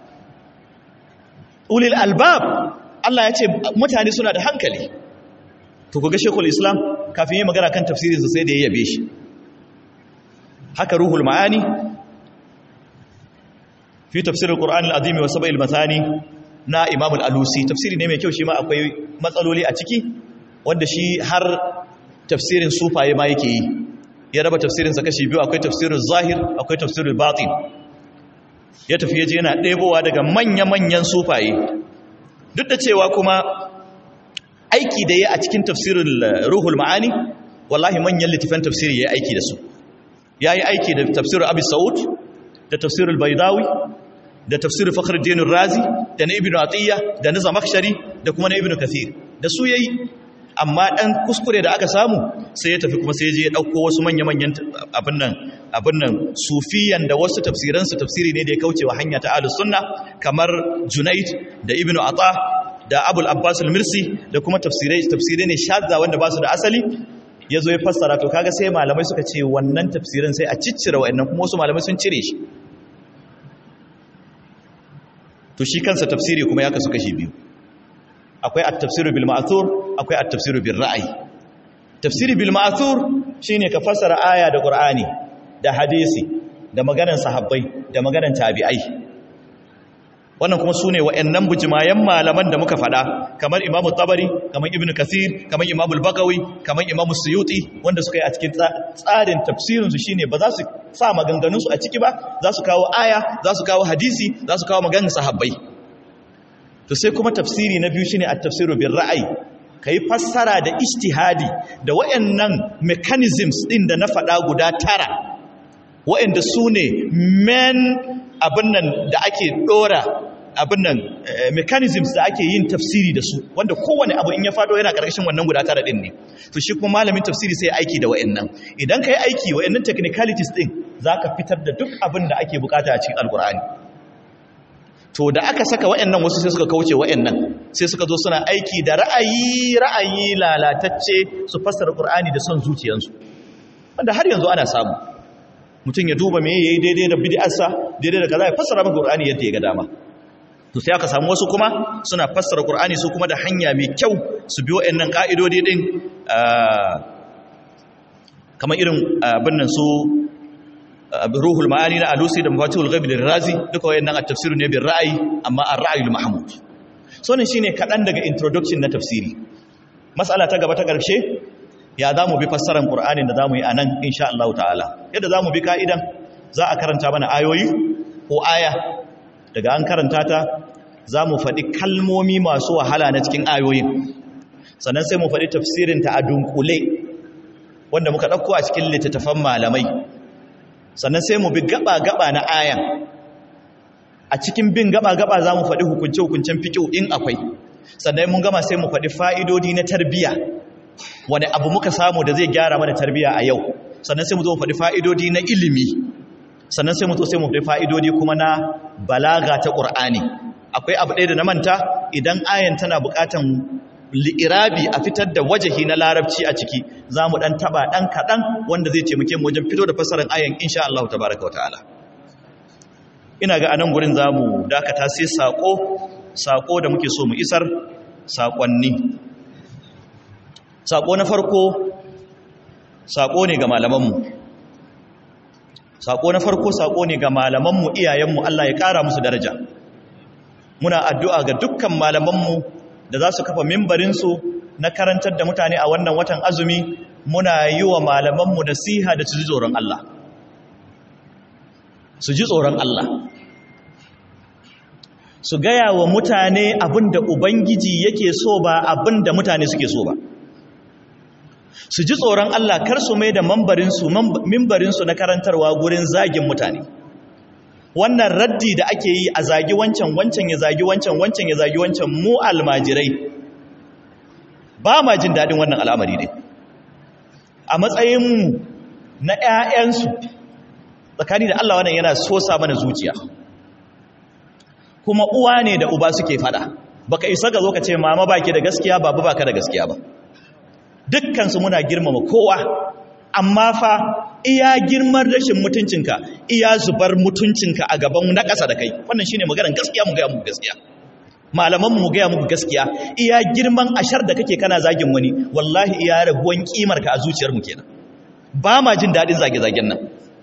Speaker 1: ulil albab Allah ya ce mutane suna da hankali to kuga shekul islam kafin yi magana kan tafsirinsa sai da ya yabe shi haka ruhul ma'ani fi tafsirin ƙur'an al'azimi wasu ba'il mathani na imam al'alusi tafsiri ne mai kyau shi ma akwai matsaloli a ciki wanda shi har tafsirin sufaye ma yake yi ya raba tafsirinsa kashi biyu akwai tafsirin zahir akwai tafsirin batin ya tafi yaje yana ɗebowa daga manya-manyan sufaye duk da cewa kuma aiki da ya a cikin tafsirin ruhul ma'ani wallahi manyan littafin tafsiri ya yi aiki da su ya yi aiki da tafsirin abu sa'ud da tafsirin baidawi da tafsirin fakhruddin razi da na ibnu atiyya da na zamakshari da kuma na ibnu kathir da su yayi amma dan kuskure da aka samu sai ya tafi kuma sai ya je ya dauko wasu manya-manyan abin nan abin nan sufiyan da wasu tafsiran su tafsiri ne da ya kauce wa hanya ta ahlus sunna kamar junayd da ibnu ata da abul abbas al-mirsi da kuma tafsirai tafsirai ne shadda wanda ba su da asali ya zo ya fassara to kaga sai malamai suka ce wannan tafsirin sai a ciccire wa'annan kuma wasu malamai sun cire shi to shi kansa tafsiri kuma ya kasu kashi biyu akwai at-tafsiru bil ma'thur akwai at-tafsiru bil ra'ayi tafsiri bil ma'thur shine ka fassara aya da qur'ani da hadisi da maganar sahabbai da maganar tabi'ai wannan kuma su ne wa'yannan bujimayen malaman da muka faɗa kamar imamu tabari kamar ibn kasir kamar imamu bagawi kamar imamu suyuti wanda suka yi a cikin tsarin tafsirinsu shi ne ba za su sa maganganunsu a ciki ba za su kawo aya za su kawo hadisi za su kawo maganin sahabbai to sai kuma tafsiri na biyu shine a tafsiru bin ra'ayi ka yi fassara da istihadi da wa'yannan mechanisms ɗin da na faɗa guda tara wa'yanda su ne men abin nan da ake ɗora abin nan mechanisms da ake yin tafsiri da su wanda kowane abu in ya fado yana ƙarƙashin wannan guda tara ɗin ne to shi kuma malamin tafsiri sai aiki da wa'annan idan ka yi aiki wa'annan technicalities ɗin za ka fitar da duk abin da ake bukata a cikin alkur'ani to da aka saka wa'annan wasu sai suka kauce wa'annan sai suka zo suna aiki da ra'ayi ra'ayi lalatacce su fassara qur'ani da son zuciyarsu wanda har yanzu ana samu mutum ya duba me yayi daidai da bid'arsa daidai da kaza ya fassara maka qur'ani yadda ya ga dama to sai aka samu wasu kuma suna fassara Qur'ani su kuma da hanya mai kyau su bi wayannan ka'idodi din kamar irin abin nan su ruhul ma'ani na alusi da mafatihul ghaib da razi duka wayannan a tafsiru ne bin ra'ayi amma ar-ra'yul mahmud so ne shine kadan daga introduction na tafsiri mas'ala ta gaba ta karshe ya zamu bi fassarar Qur'ani da zamu yi anan insha Allah ta'ala yadda zamu bi ka'idan za a karanta mana ayoyi ko aya daga an karanta ta za mu faɗi kalmomi masu wahala na cikin ayoyin sannan sai mu faɗi tafsirinta a dunkule wanda muka ɗauko a cikin littattafan malamai sannan sai mu bi gaba-gaba na ayan a cikin bin gaba-gaba za mu faɗi hukunce-hukuncen fiƙo in akwai sannan mun gama sai mu faɗi fa'idodi na tarbiya wani abu muka samu da zai gyara mana tarbiya a yau sannan sai mu zo mu faɗi fa'idodi na ilimi sannan sai mu zo sai mu faɗi fa'idodi kuma na balaga ta ƙur'ani akwai abu ɗaya da na manta idan ayan tana buƙatan li'irabi a fitar da wajahi na larabci a ciki za mu ɗan taɓa ɗan kaɗan wanda zai taimake mu wajen fito da fassarar ayan insha Allah ta baraka wa ta'ala ina ga anan gurin za mu dakata sai saƙo saƙo da muke so mu isar saƙonni saƙo na farko saƙo ne ga malamanmu saƙo na farko saƙo ne ga malamanmu iyayenmu Allah ya ƙara musu daraja muna addu'a ga dukkan malamanmu da za su kafa mimbarinsu na karantar da mutane a wannan watan azumi muna yi wa malamanmu nasiha da su ji tsoron Allah su ji tsoron Allah su gaya wa mutane abin da Ubangiji yake so ba abin da mutane suke so ba su ji tsoron Allah kar su mai da mimbarinsu na karantarwa gurin zagin mutane wannan raddi da ake yi a zagi wancan wancan ya zagi wancan wancan ya zagi wancan mu almajirai ba ma jin daɗin wannan al'amari ne a matsayinmu na ‘ya'yansu tsakani da Allah wannan yana sosa mana zuciya kuma uwa ne da uba suke fada baka isa ga zo ka ce mama baki da gaskiya babu baka da gaskiya ba dukkansu muna girmama kowa amma fa iya girman rashin mutuncinka iya zubar mutuncinka a gaban na ƙasa da kai wannan shine maganar gaskiya mu gaya muku gaskiya malaman mu gaya muku gaskiya iya girman ashar da kake kana zagin wani wallahi iya raguwan kimar ka a zuciyar mu kenan ba ma jin dadin zage-zagen nan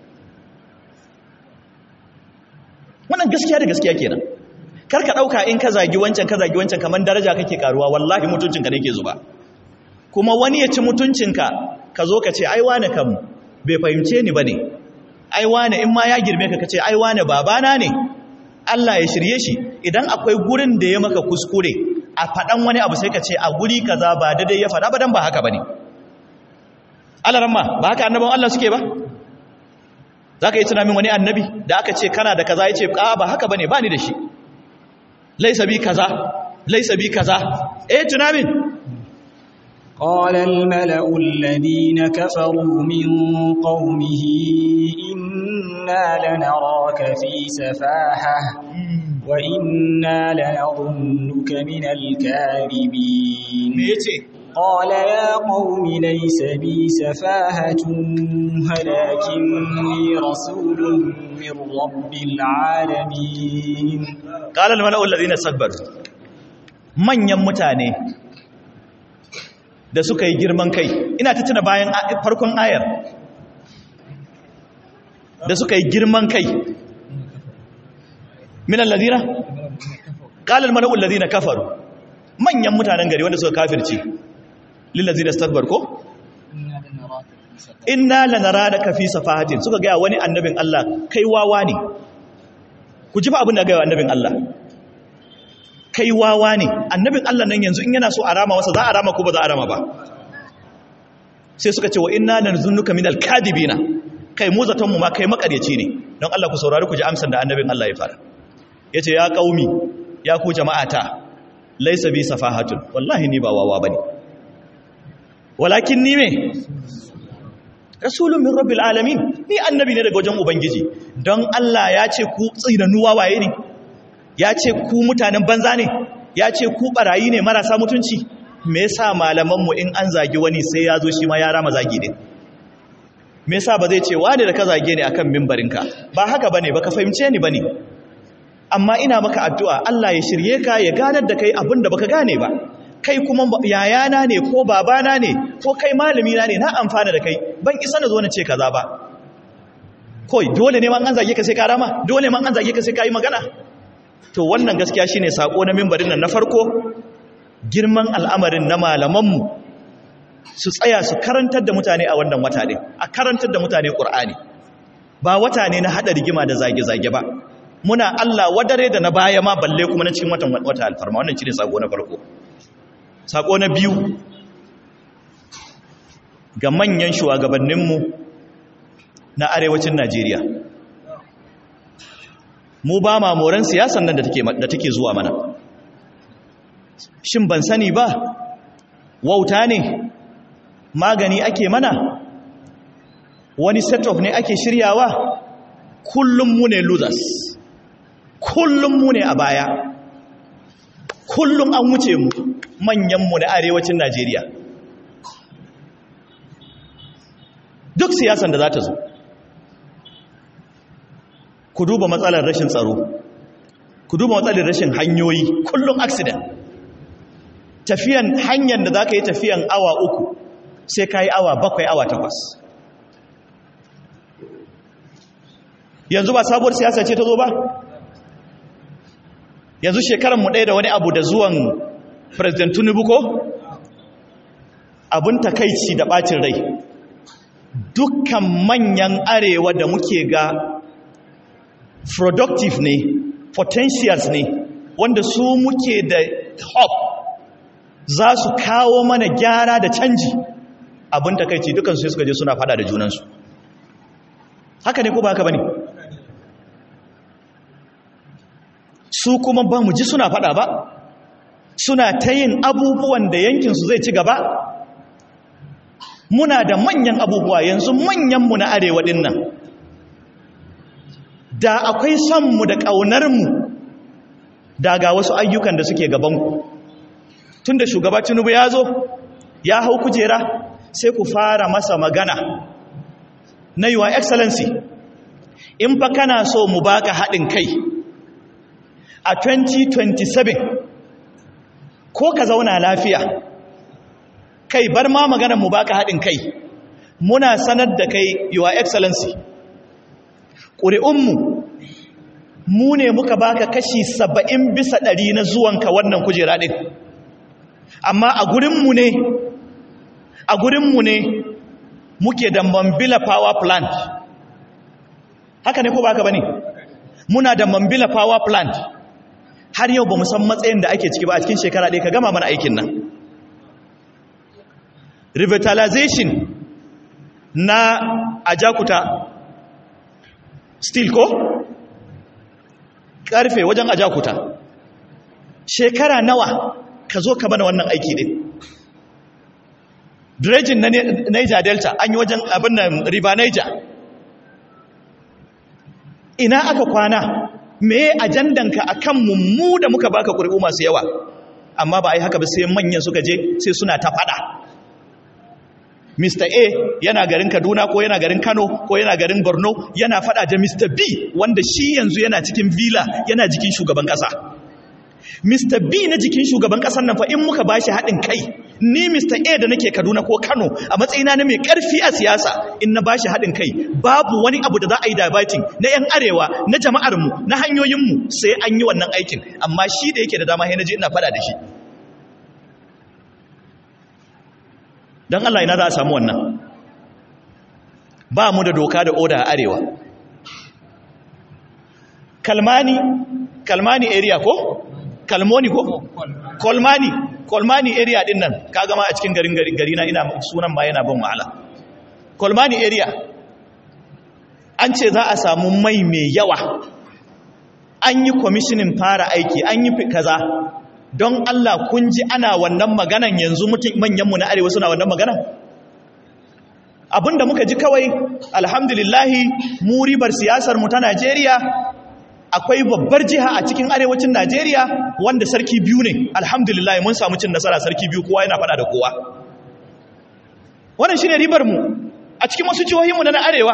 Speaker 1: wannan gaskiya da gaskiya kenan kar ka dauka in ka zagi wancan ka zagi wancan kaman daraja kake karuwa wallahi mutuncinka ne ke zuba kuma wani ya ci mutuncinka ka zo ka ce ai wane kam bai fahimce ni bane ai wane in ma ya girme ka kace ai wane babana ne Allah ya shirye shi idan akwai gurin da ya maka kuskure a faɗan wani abu sai ka ce a guri kaza ba daidai ya faɗa ba dan ba haka bane Allah ramma ba haka annabawan Allah suke ba zaka yi tunanin wani annabi da aka ce kana da kaza yace a ba haka bane ba ni da shi laisa bi kaza laisa bi kaza eh tunamin
Speaker 2: قال الملأ الذين كفروا من قومه إنا لنراك في سفاحة وإنا لنظنك من الكاذبين قال يا قوم ليس بي سفاهة ولكني رسول من رب العالمين
Speaker 1: قال الملأ الذين استكبروا manyan mutane da suka yi girman kai ina ta tuna bayan farkon ayar da suka yi girman kai min alladhina qala al-mala'u alladhina kafaru manyan mutanen gari wanda suka kafirci lil ladina istakbar ko inna lanaraka fi safahatin suka ga wani annabin Allah kai wawa ne ku ji fa abin da ga annabin Allah kai wawa ne annabin Allah nan yanzu in yana so a rama wasa za a rama ko ba za a rama ba sai suka ce wa inna lanzunnuka minal kadibina kai mu zaton mu ma kai makaryaci ne don Allah ku saurari ku ji amsar da annabin Allah ya fara yace ya qaumi ya ku jama'ata laysa bi safahatun wallahi ni ba wawa bane walakin ni me rasulun min rabbil alamin ni annabi ne daga wajen ubangiji don Allah ya ce ku tsiranu wawaye ne ya ce ku mutanen banza ne ya ce ku barayi ne marasa mutunci me yasa malamanmu in an zagi wani sai ya zo shi ma ya rama zagi din me yasa ba zai ce wani da ka zage ni akan mimbarinka ba haka bane baka fahimce ni bane amma ina maka addu'a Allah ya shirye ka ya ganar da kai abin da baka gane ba kai kuma yayana ne ko babana ne ko kai malami na ne na amfana da kai ban isa na zo na ce kaza ba koi dole ne man an zage ka sai ka rama dole man an zage ka sai ka yi magana to wannan gaskiya shine sako na mimbarin nan na farko girman al'amarin na malamanmu su tsaya su karantar da mutane a wannan wata ne a karantar da mutane ƙur'ani ba wata ne na haɗa rigima da zage-zage ba muna Allah wadare da na baya ma balle kuma na cikin watan wata alfarma wannan shine sako na farko sako na biyu ga manyan shugabanninmu na arewacin Najeriya mu ba ma moran siyasan nan da take zuwa mana shin ban sani ba wauta ne magani ake mana wani set of ne ake shiryawa kullum mu ne losers kullum mu ne a baya kullum an wuce mu manyanmu na arewacin najeriya duk siyasan da za ta zo ku duba matsalar rashin tsaro ku duba matsalar rashin hanyoyi kullum accident tafiyan hanyar da za ka yi tafiyan awa uku sai ka yi awa bakwai awa takwas yanzu ba sabuwar siyasa ce ta zo ba yanzu shekaranmu ɗaya da wani abu da zuwan president tinubu ko abin takaici da ɓacin rai dukkan manyan arewa da muke ga productive ne potentials ne wanda su muke da hope za su kawo mana gyara da canji abin takaici dukansu sai suka je suna fada da junansu haka ne ko ba haka ba ne su kuma ba mu ji suna fada ba suna ta yin abubuwan da yankinsu zai ci gaba muna da manyan abubuwa yanzu manyanmu na arewa ɗin nan da akwai sonmu da ƙaunarmu da ga wasu ayyukan da suke gabanku tun da shugaba tinubu ya zo ya hau kujera sai ku fara masa magana na yiwa excellency in fa kana so mu baka haɗin kai a 2027 ko ka zauna lafiya kai bar ma maganar mu baka haɗin kai muna sanar da kai your excellency ƙuri'unmu mu ne muka baka kashi saba'in bisa ɗari na zuwanka wannan kujera ɗin amma a gurinmu ne a gurinmu ne muke da mambila power plant haka ne ko baka ba ne muna da mambila power plant har yau ba mu san matsayin da ake ciki ba a cikin shekara ɗaya ka gama mana aikin nan revitalization na ajakuta steel ko karfe wajen ajakuta shekara nawa ka zo ka bana wannan aiki din dredging na niger delta an yi wajen abin nan river niger ina aka kwana me ajandanka akan mummu da muka baka ƙuri'u masu yawa amma ba a yi haka ba sai manyan suka je sai suna ta fada Mr. A yana garin Kaduna ko yana garin Kano ko yana garin Borno yana fada da Mr. B wanda shi yanzu yana cikin villa yana jikin shugaban kasa Mr. B na jikin shugaban kasar nan fa in muka bashi haɗin kai ni Mr. A da nake Kaduna ko Kano a matsayina na mai ƙarfi a siyasa in na bashi haɗin kai babu wani abu da za a yi diverting na 'yan arewa na jama'armu na hanyoyinmu sai an yi wannan aikin amma shi da yake da dama sai na je ina fada da shi don Allah ina za a samu wannan ba mu da doka da oda a arewa kalmani kalmani area ko kalmoni ko kolmani kolmani area din nan ka gama a cikin garin gari na ina sunan ma yana ban wahala kolmani area an ce za a samu mai mai yawa an yi kwamishinin fara aiki an yi kaza don Allah kun ji ana wannan maganan yanzu manyanmu na arewa suna wannan maganan abinda muka ji kawai alhamdulillahi mu ribar siyasar mu ta Najeriya akwai babbar jiha a cikin arewacin Najeriya wanda sarki biyu ne alhamdulillah mun samu cin nasara sarki biyu kowa yana fada da kowa wannan shine ribar mu a cikin wasu jihohinmu na arewa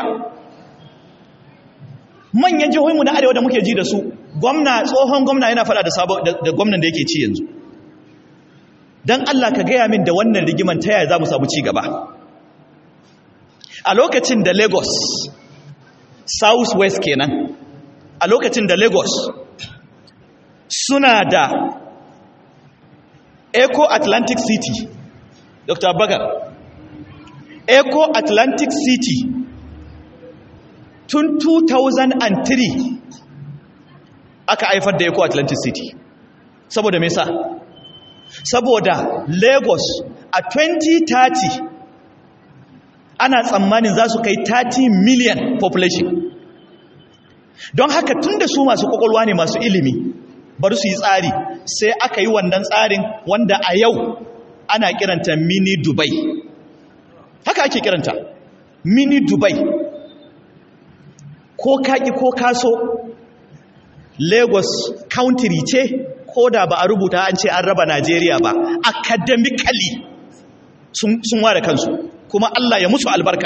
Speaker 1: manyan jihohinmu na arewa da muke ji da su gwamna tsohon gwamna yana fada da sabon da gwamnan da yake ci yanzu dan Allah ka gaya min da wannan rigiman ta yaya za mu samu ci gaba a lokacin da Lagos South West kenan a lokacin da Lagos suna da Eco Atlantic City Dr. Bagar Eco Atlantic City tun 2003 aka haifar da Eco Atlantic City saboda me sa saboda Lagos a 2030 ana tsammanin za su kai 30 million population don haka tun da su masu kwakwalwa ne masu ilimi bari su yi tsari sai aka yi wannan tsarin wanda a yau ana kiranta mini dubai haka ake kiranta mini dubai ko kaki ko kaso lagos country ce ko da ba a rubuta an ce an raba najeriya ba academically sun ware kansu kuma allah ya musu albarka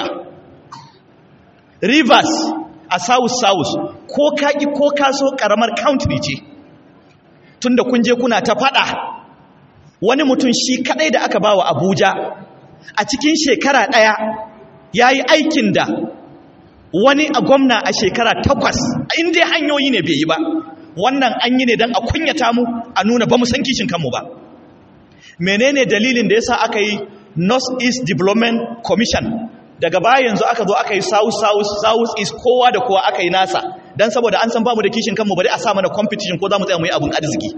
Speaker 1: rivers a south south ko kaki ko kaso karamar country ce tunda kun je kuna ta fada wani mutum shi kadai da aka bawa abuja a cikin shekara daya yayi aikin da wani a gwamna a shekara takwas inda hanyoyi ne bai yi ba wannan an yi ne don a kunyata mu a nuna ba mu san kishin kanmu ba menene dalilin da yasa aka yi north east development commission daga baya yanzu aka zo aka yi south south south east kowa da kowa aka yi nasa don saboda an san bamu da kishin kanmu bari a sa mana competition ko za mu tsaya mu yi abin arziki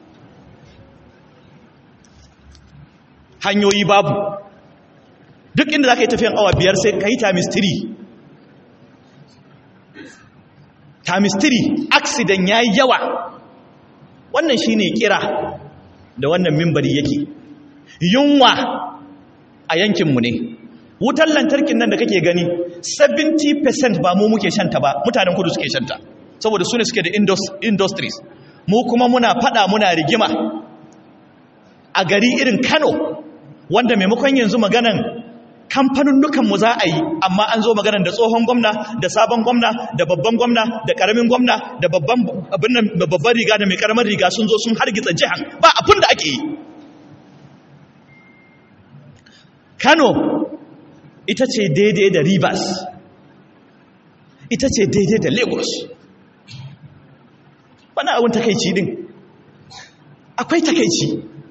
Speaker 1: hanyoyi babu duk inda za ka yi tafiyan awa biyar sai ka yi times 3 times 3 accident ya yi yawa wannan shi ne kira da wannan mimbari yake yunwa a yankinmu ne wutar lantarkin nan da kake gani 70% ba mu muke shanta ba mutanen kudu suke shanta saboda su ne suke da industries mu kuma muna fada muna rigima a gari irin kano wanda maimakon yanzu maganan kamfanunnukanmu za a yi amma an zo maganan da tsohon gwamna da sabon gwamna da babban gwamna da karamin gwamna da babban riga da mai karamar riga sun zo sun hargitsa jihan ba abin da ake yi kano ita ce daidai da rivers ita ce daidai da lagos wani abin takaici din akwai takaici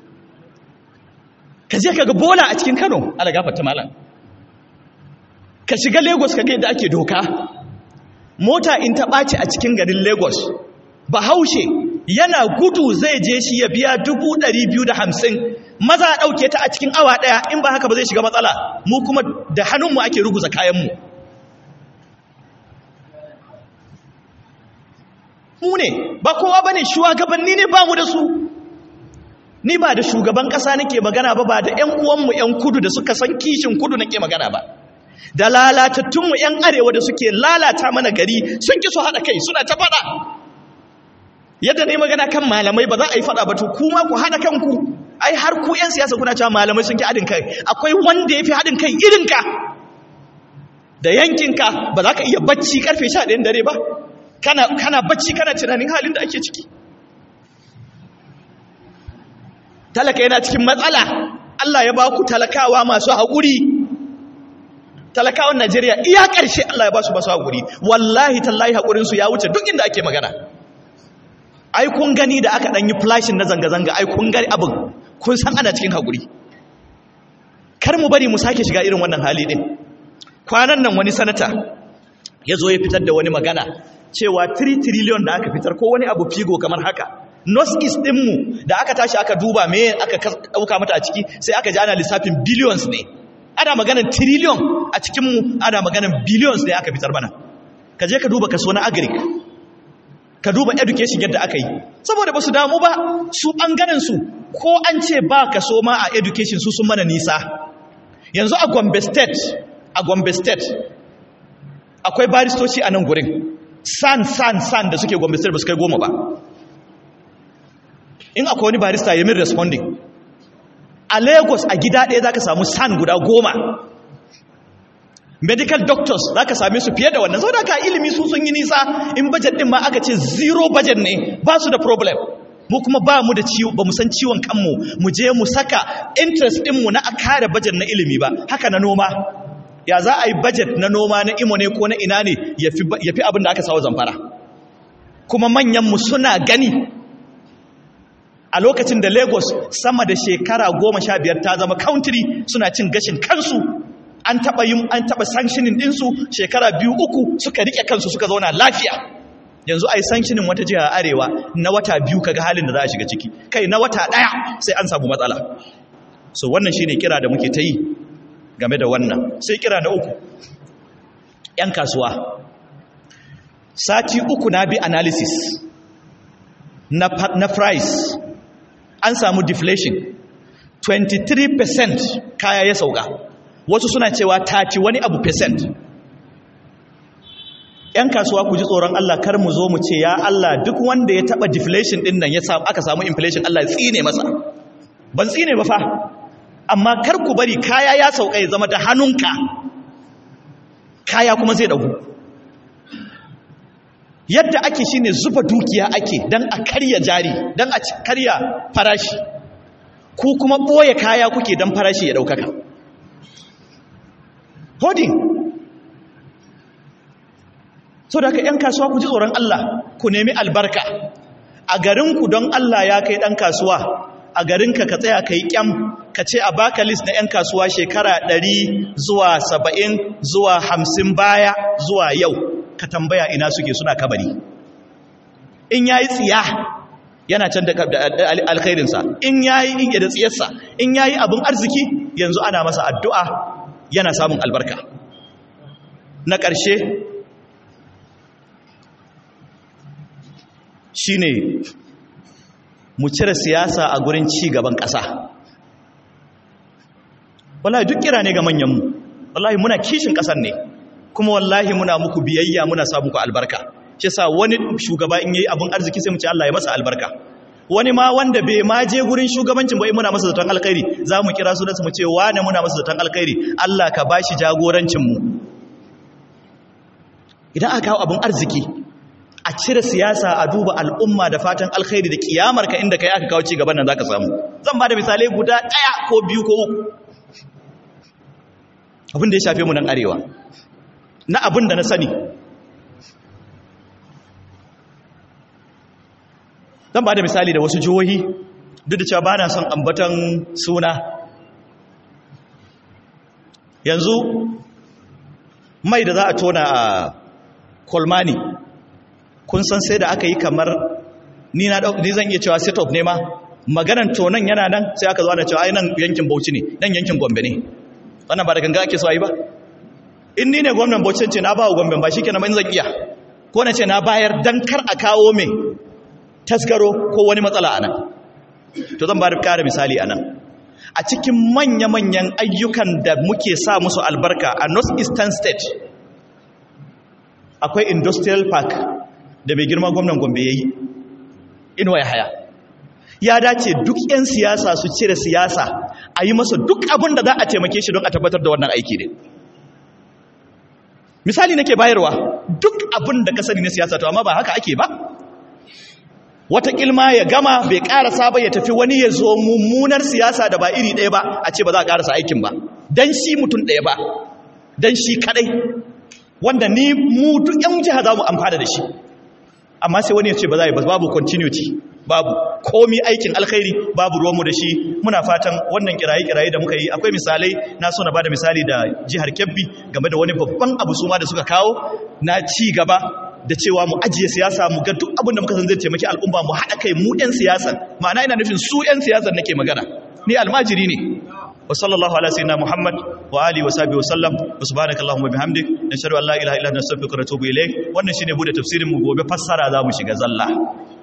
Speaker 1: ka je ka ga bola a cikin kano ala gafarta malam ka shiga lagos ka ga yadda ake doka mota in ta ɓaci a cikin garin lagos bahaushe yana gudu zai je shi ya biya dubu ɗari biyu da hamsin maza a ɗauke ta a cikin awa ɗaya in ba haka ba zai shiga matsala mu kuma da hannunmu ake ruguza kayanmu mu ne ba kowa ba ne shugabanni ne ba mu da su ni ba da shugaban ƙasa nake magana ba ba da 'yan uwanmu 'yan kudu da suka san kishin kudu nake magana ba da lalatattunmu 'yan arewa da suke lalata mana gari sun ki su haɗa kai suna ta faɗa yadda ne magana kan malamai ba za a yi fada ba to kuma ku hada kanku ai har ku yan siyasa kuna cewa malamai sun ki hadin kai akwai wanda ya fi hadin kai irinka da yankinka ba za ka iya bacci karfe 11 dare ba kana kana bacci kana tunanin halin da ake ciki talaka yana cikin matsala Allah ya ba ku talakawa masu haƙuri talakawan Najeriya iya ƙarshe Allah ya ba su masu haƙuri wallahi tallahi haƙurinsu ya wuce duk inda ake magana ai kun gani da aka ɗanyi flashin na zanga-zanga ai kun gani abin kun san ana cikin haƙuri kar mu bari mu sake shiga irin wannan hali ɗin kwanan nan wani sanata ya zo ya fitar da wani magana cewa 3 trillion da aka fitar ko wani abu figo kamar haka north east ɗinmu da aka tashi aka duba me aka ɗauka mata a ciki sai aka ji ana lissafin billions ne ana maganan trillion a cikinmu ana maganan billions ne aka fitar mana ka je ka duba kaso na agric ka duba education yadda aka yi saboda ba su damu ba su ɓangaren su ko an ce ba kaso ma a education su sun mana nisa yanzu a gombe state a gombe state akwai baristoci a nan gurin san san san da suke gombe state ba su kai goma ba in akwai wani barista ya min responding a lagos a gida ɗaya za ka samu san guda goma medical doctors za ka same su fiye da wannan sau da ka ilimi su sun yi nisa in budget ɗin ma aka ce zero budget ne ba su da problem mu kuma ba mu da ciwo ba mu san ciwon kanmu mu je mu saka interest ɗinmu na a kare budget na ilimi ba haka na noma ya za a yi budget na noma na imo ne ko na ina ne ya fi abin da aka sawo zamfara kuma manyanmu suna gani a lokacin da lagos sama da shekara goma sha biyar ta zama country suna cin gashin kansu an taɓa yin an taɓa sanctioning ɗinsu shekara biyu uku suka riƙe kansu suka zauna lafiya yanzu a yi sanctioning wata jiha arewa na wata biyu kaga halin da za a shiga ciki kai na wata ɗaya sai an samu matsala so wannan shine kira da muke ta yi game da wannan sai kira na uku 'yan kasuwa sati uku na bi analysis na, na price an samu deflation 23% kaya ya sauka wasu suna cewa 30 wani abu percent ‘yan kasuwa ku ji tsoron Allah kar mu zo mu ce ya Allah duk wanda ya taba deflation din nan ya samu aka samu inflation Allah ya tsine masa ban tsine ba fa amma kar ku bari kaya ya sauka ya zama da hannunka kaya kuma zai dagu yadda ake shine zuba dukiya ake dan a karya jari dan a karya farashi ku kuma boye kaya kuke dan farashi ya daukaka holding so da ka yan kasuwa ku ji tsoron Allah ku nemi albarka a garinku don Allah ya kai dan kasuwa a garinka ka tsaya ka yi kyam ka ce a baka list na 'yan kasuwa shekara 100 zuwa 70 zuwa 50 baya zuwa yau ka tambaya ina suke suna kabari in yayi tsiya yana can da alkhairinsa in yayi in da tsiyarsa in yayi abin arziki yanzu ana masa addu'a yana samun albarka na ƙarshe shine mu cire siyasa a gurin ci gaban ƙasa wallahi duk kira ne ga manyanmu wallahi muna kishin ƙasar ne kuma wallahi muna muku biyayya muna sa muku albarka shi sa wani shugaba in yayi abun arziki sai mu ce Allah ya masa albarka wani ma wanda bai ma je gurin shugabancin ba muna masa zaton alkhairi za mu kira sunansa mu ce wane muna masa zaton alkhairi Allah ka bashi jagorancin mu idan aka kawo abun arziki a cire siyasa a duba al'umma da fatan alkhairi da kiyamar ka inda kai aka kawo ci gaban nan zaka samu zan ba da misalai guda ɗaya ko biyu ko uku abin da ya shafe mu nan arewa na abin da na sani zan ba da misali da wasu jihohi duk da cewa ba na son ambatan suna yanzu mai da za a tona a kolmani kun san sai da aka yi kamar ni na ni zan iya cewa set up ne ma maganan tonan yana nan sai aka zo ana cewa ai nan yankin Bauchi ne nan yankin Gombe ne wannan ba da ganga ake so ayi ba in ni ne gwamnan Bauchi ce na ba wa Gombe ba shikenan in zan iya ko na ce na bayar dan kar a kawo me taskaro ko wani matsala anan to zan ba da kare misali anan a cikin manya-manyan ayyukan da muke sa musu albarka a North Eastern State akwai industrial park da mai girma gwamnan gombe ya yi inuwa ya haya ya dace duk 'yan siyasa su cire siyasa a yi masa duk abin da za a taimake shi don a tabbatar da wannan aiki ne misali nake bayarwa duk abin da ka sani na siyasa to amma ba haka ake ba wata kilma ya gama bai karasa ba ya tafi wani ya zo mummunar siyasa da ba iri ɗaya ba a ce ba za a karasa aikin ba don shi mutum ɗaya ba don shi kadai wanda ni mu duk 'yan jiha za mu amfana da shi amma sai wani ya ce ba za a yi babu continuity babu komi aikin alkhairi babu ruwanmu da shi muna fatan wannan kiraye-kiraye da muka yi akwai misalai na so na bada misali da jihar kebbi game da wani babban abu suma da suka kawo na ci gaba da cewa mu ajiye siyasa mu ga duk abin da muka san zai taimaki al'umma mu haɗa kai mu 'yan siyasan ma'ana ina nufin su 'yan siyasan nake magana ni almajiri ne wa sallallahu ala sayyidina muhammad wa alihi wa sahbihi wa sallam wa subhanaka allahumma bihamdik nashhadu an la ilaha illa anta astaghfiruka wa atubu ilayk wannan shine bude tafsirin mu gobe fassara za mu shiga zalla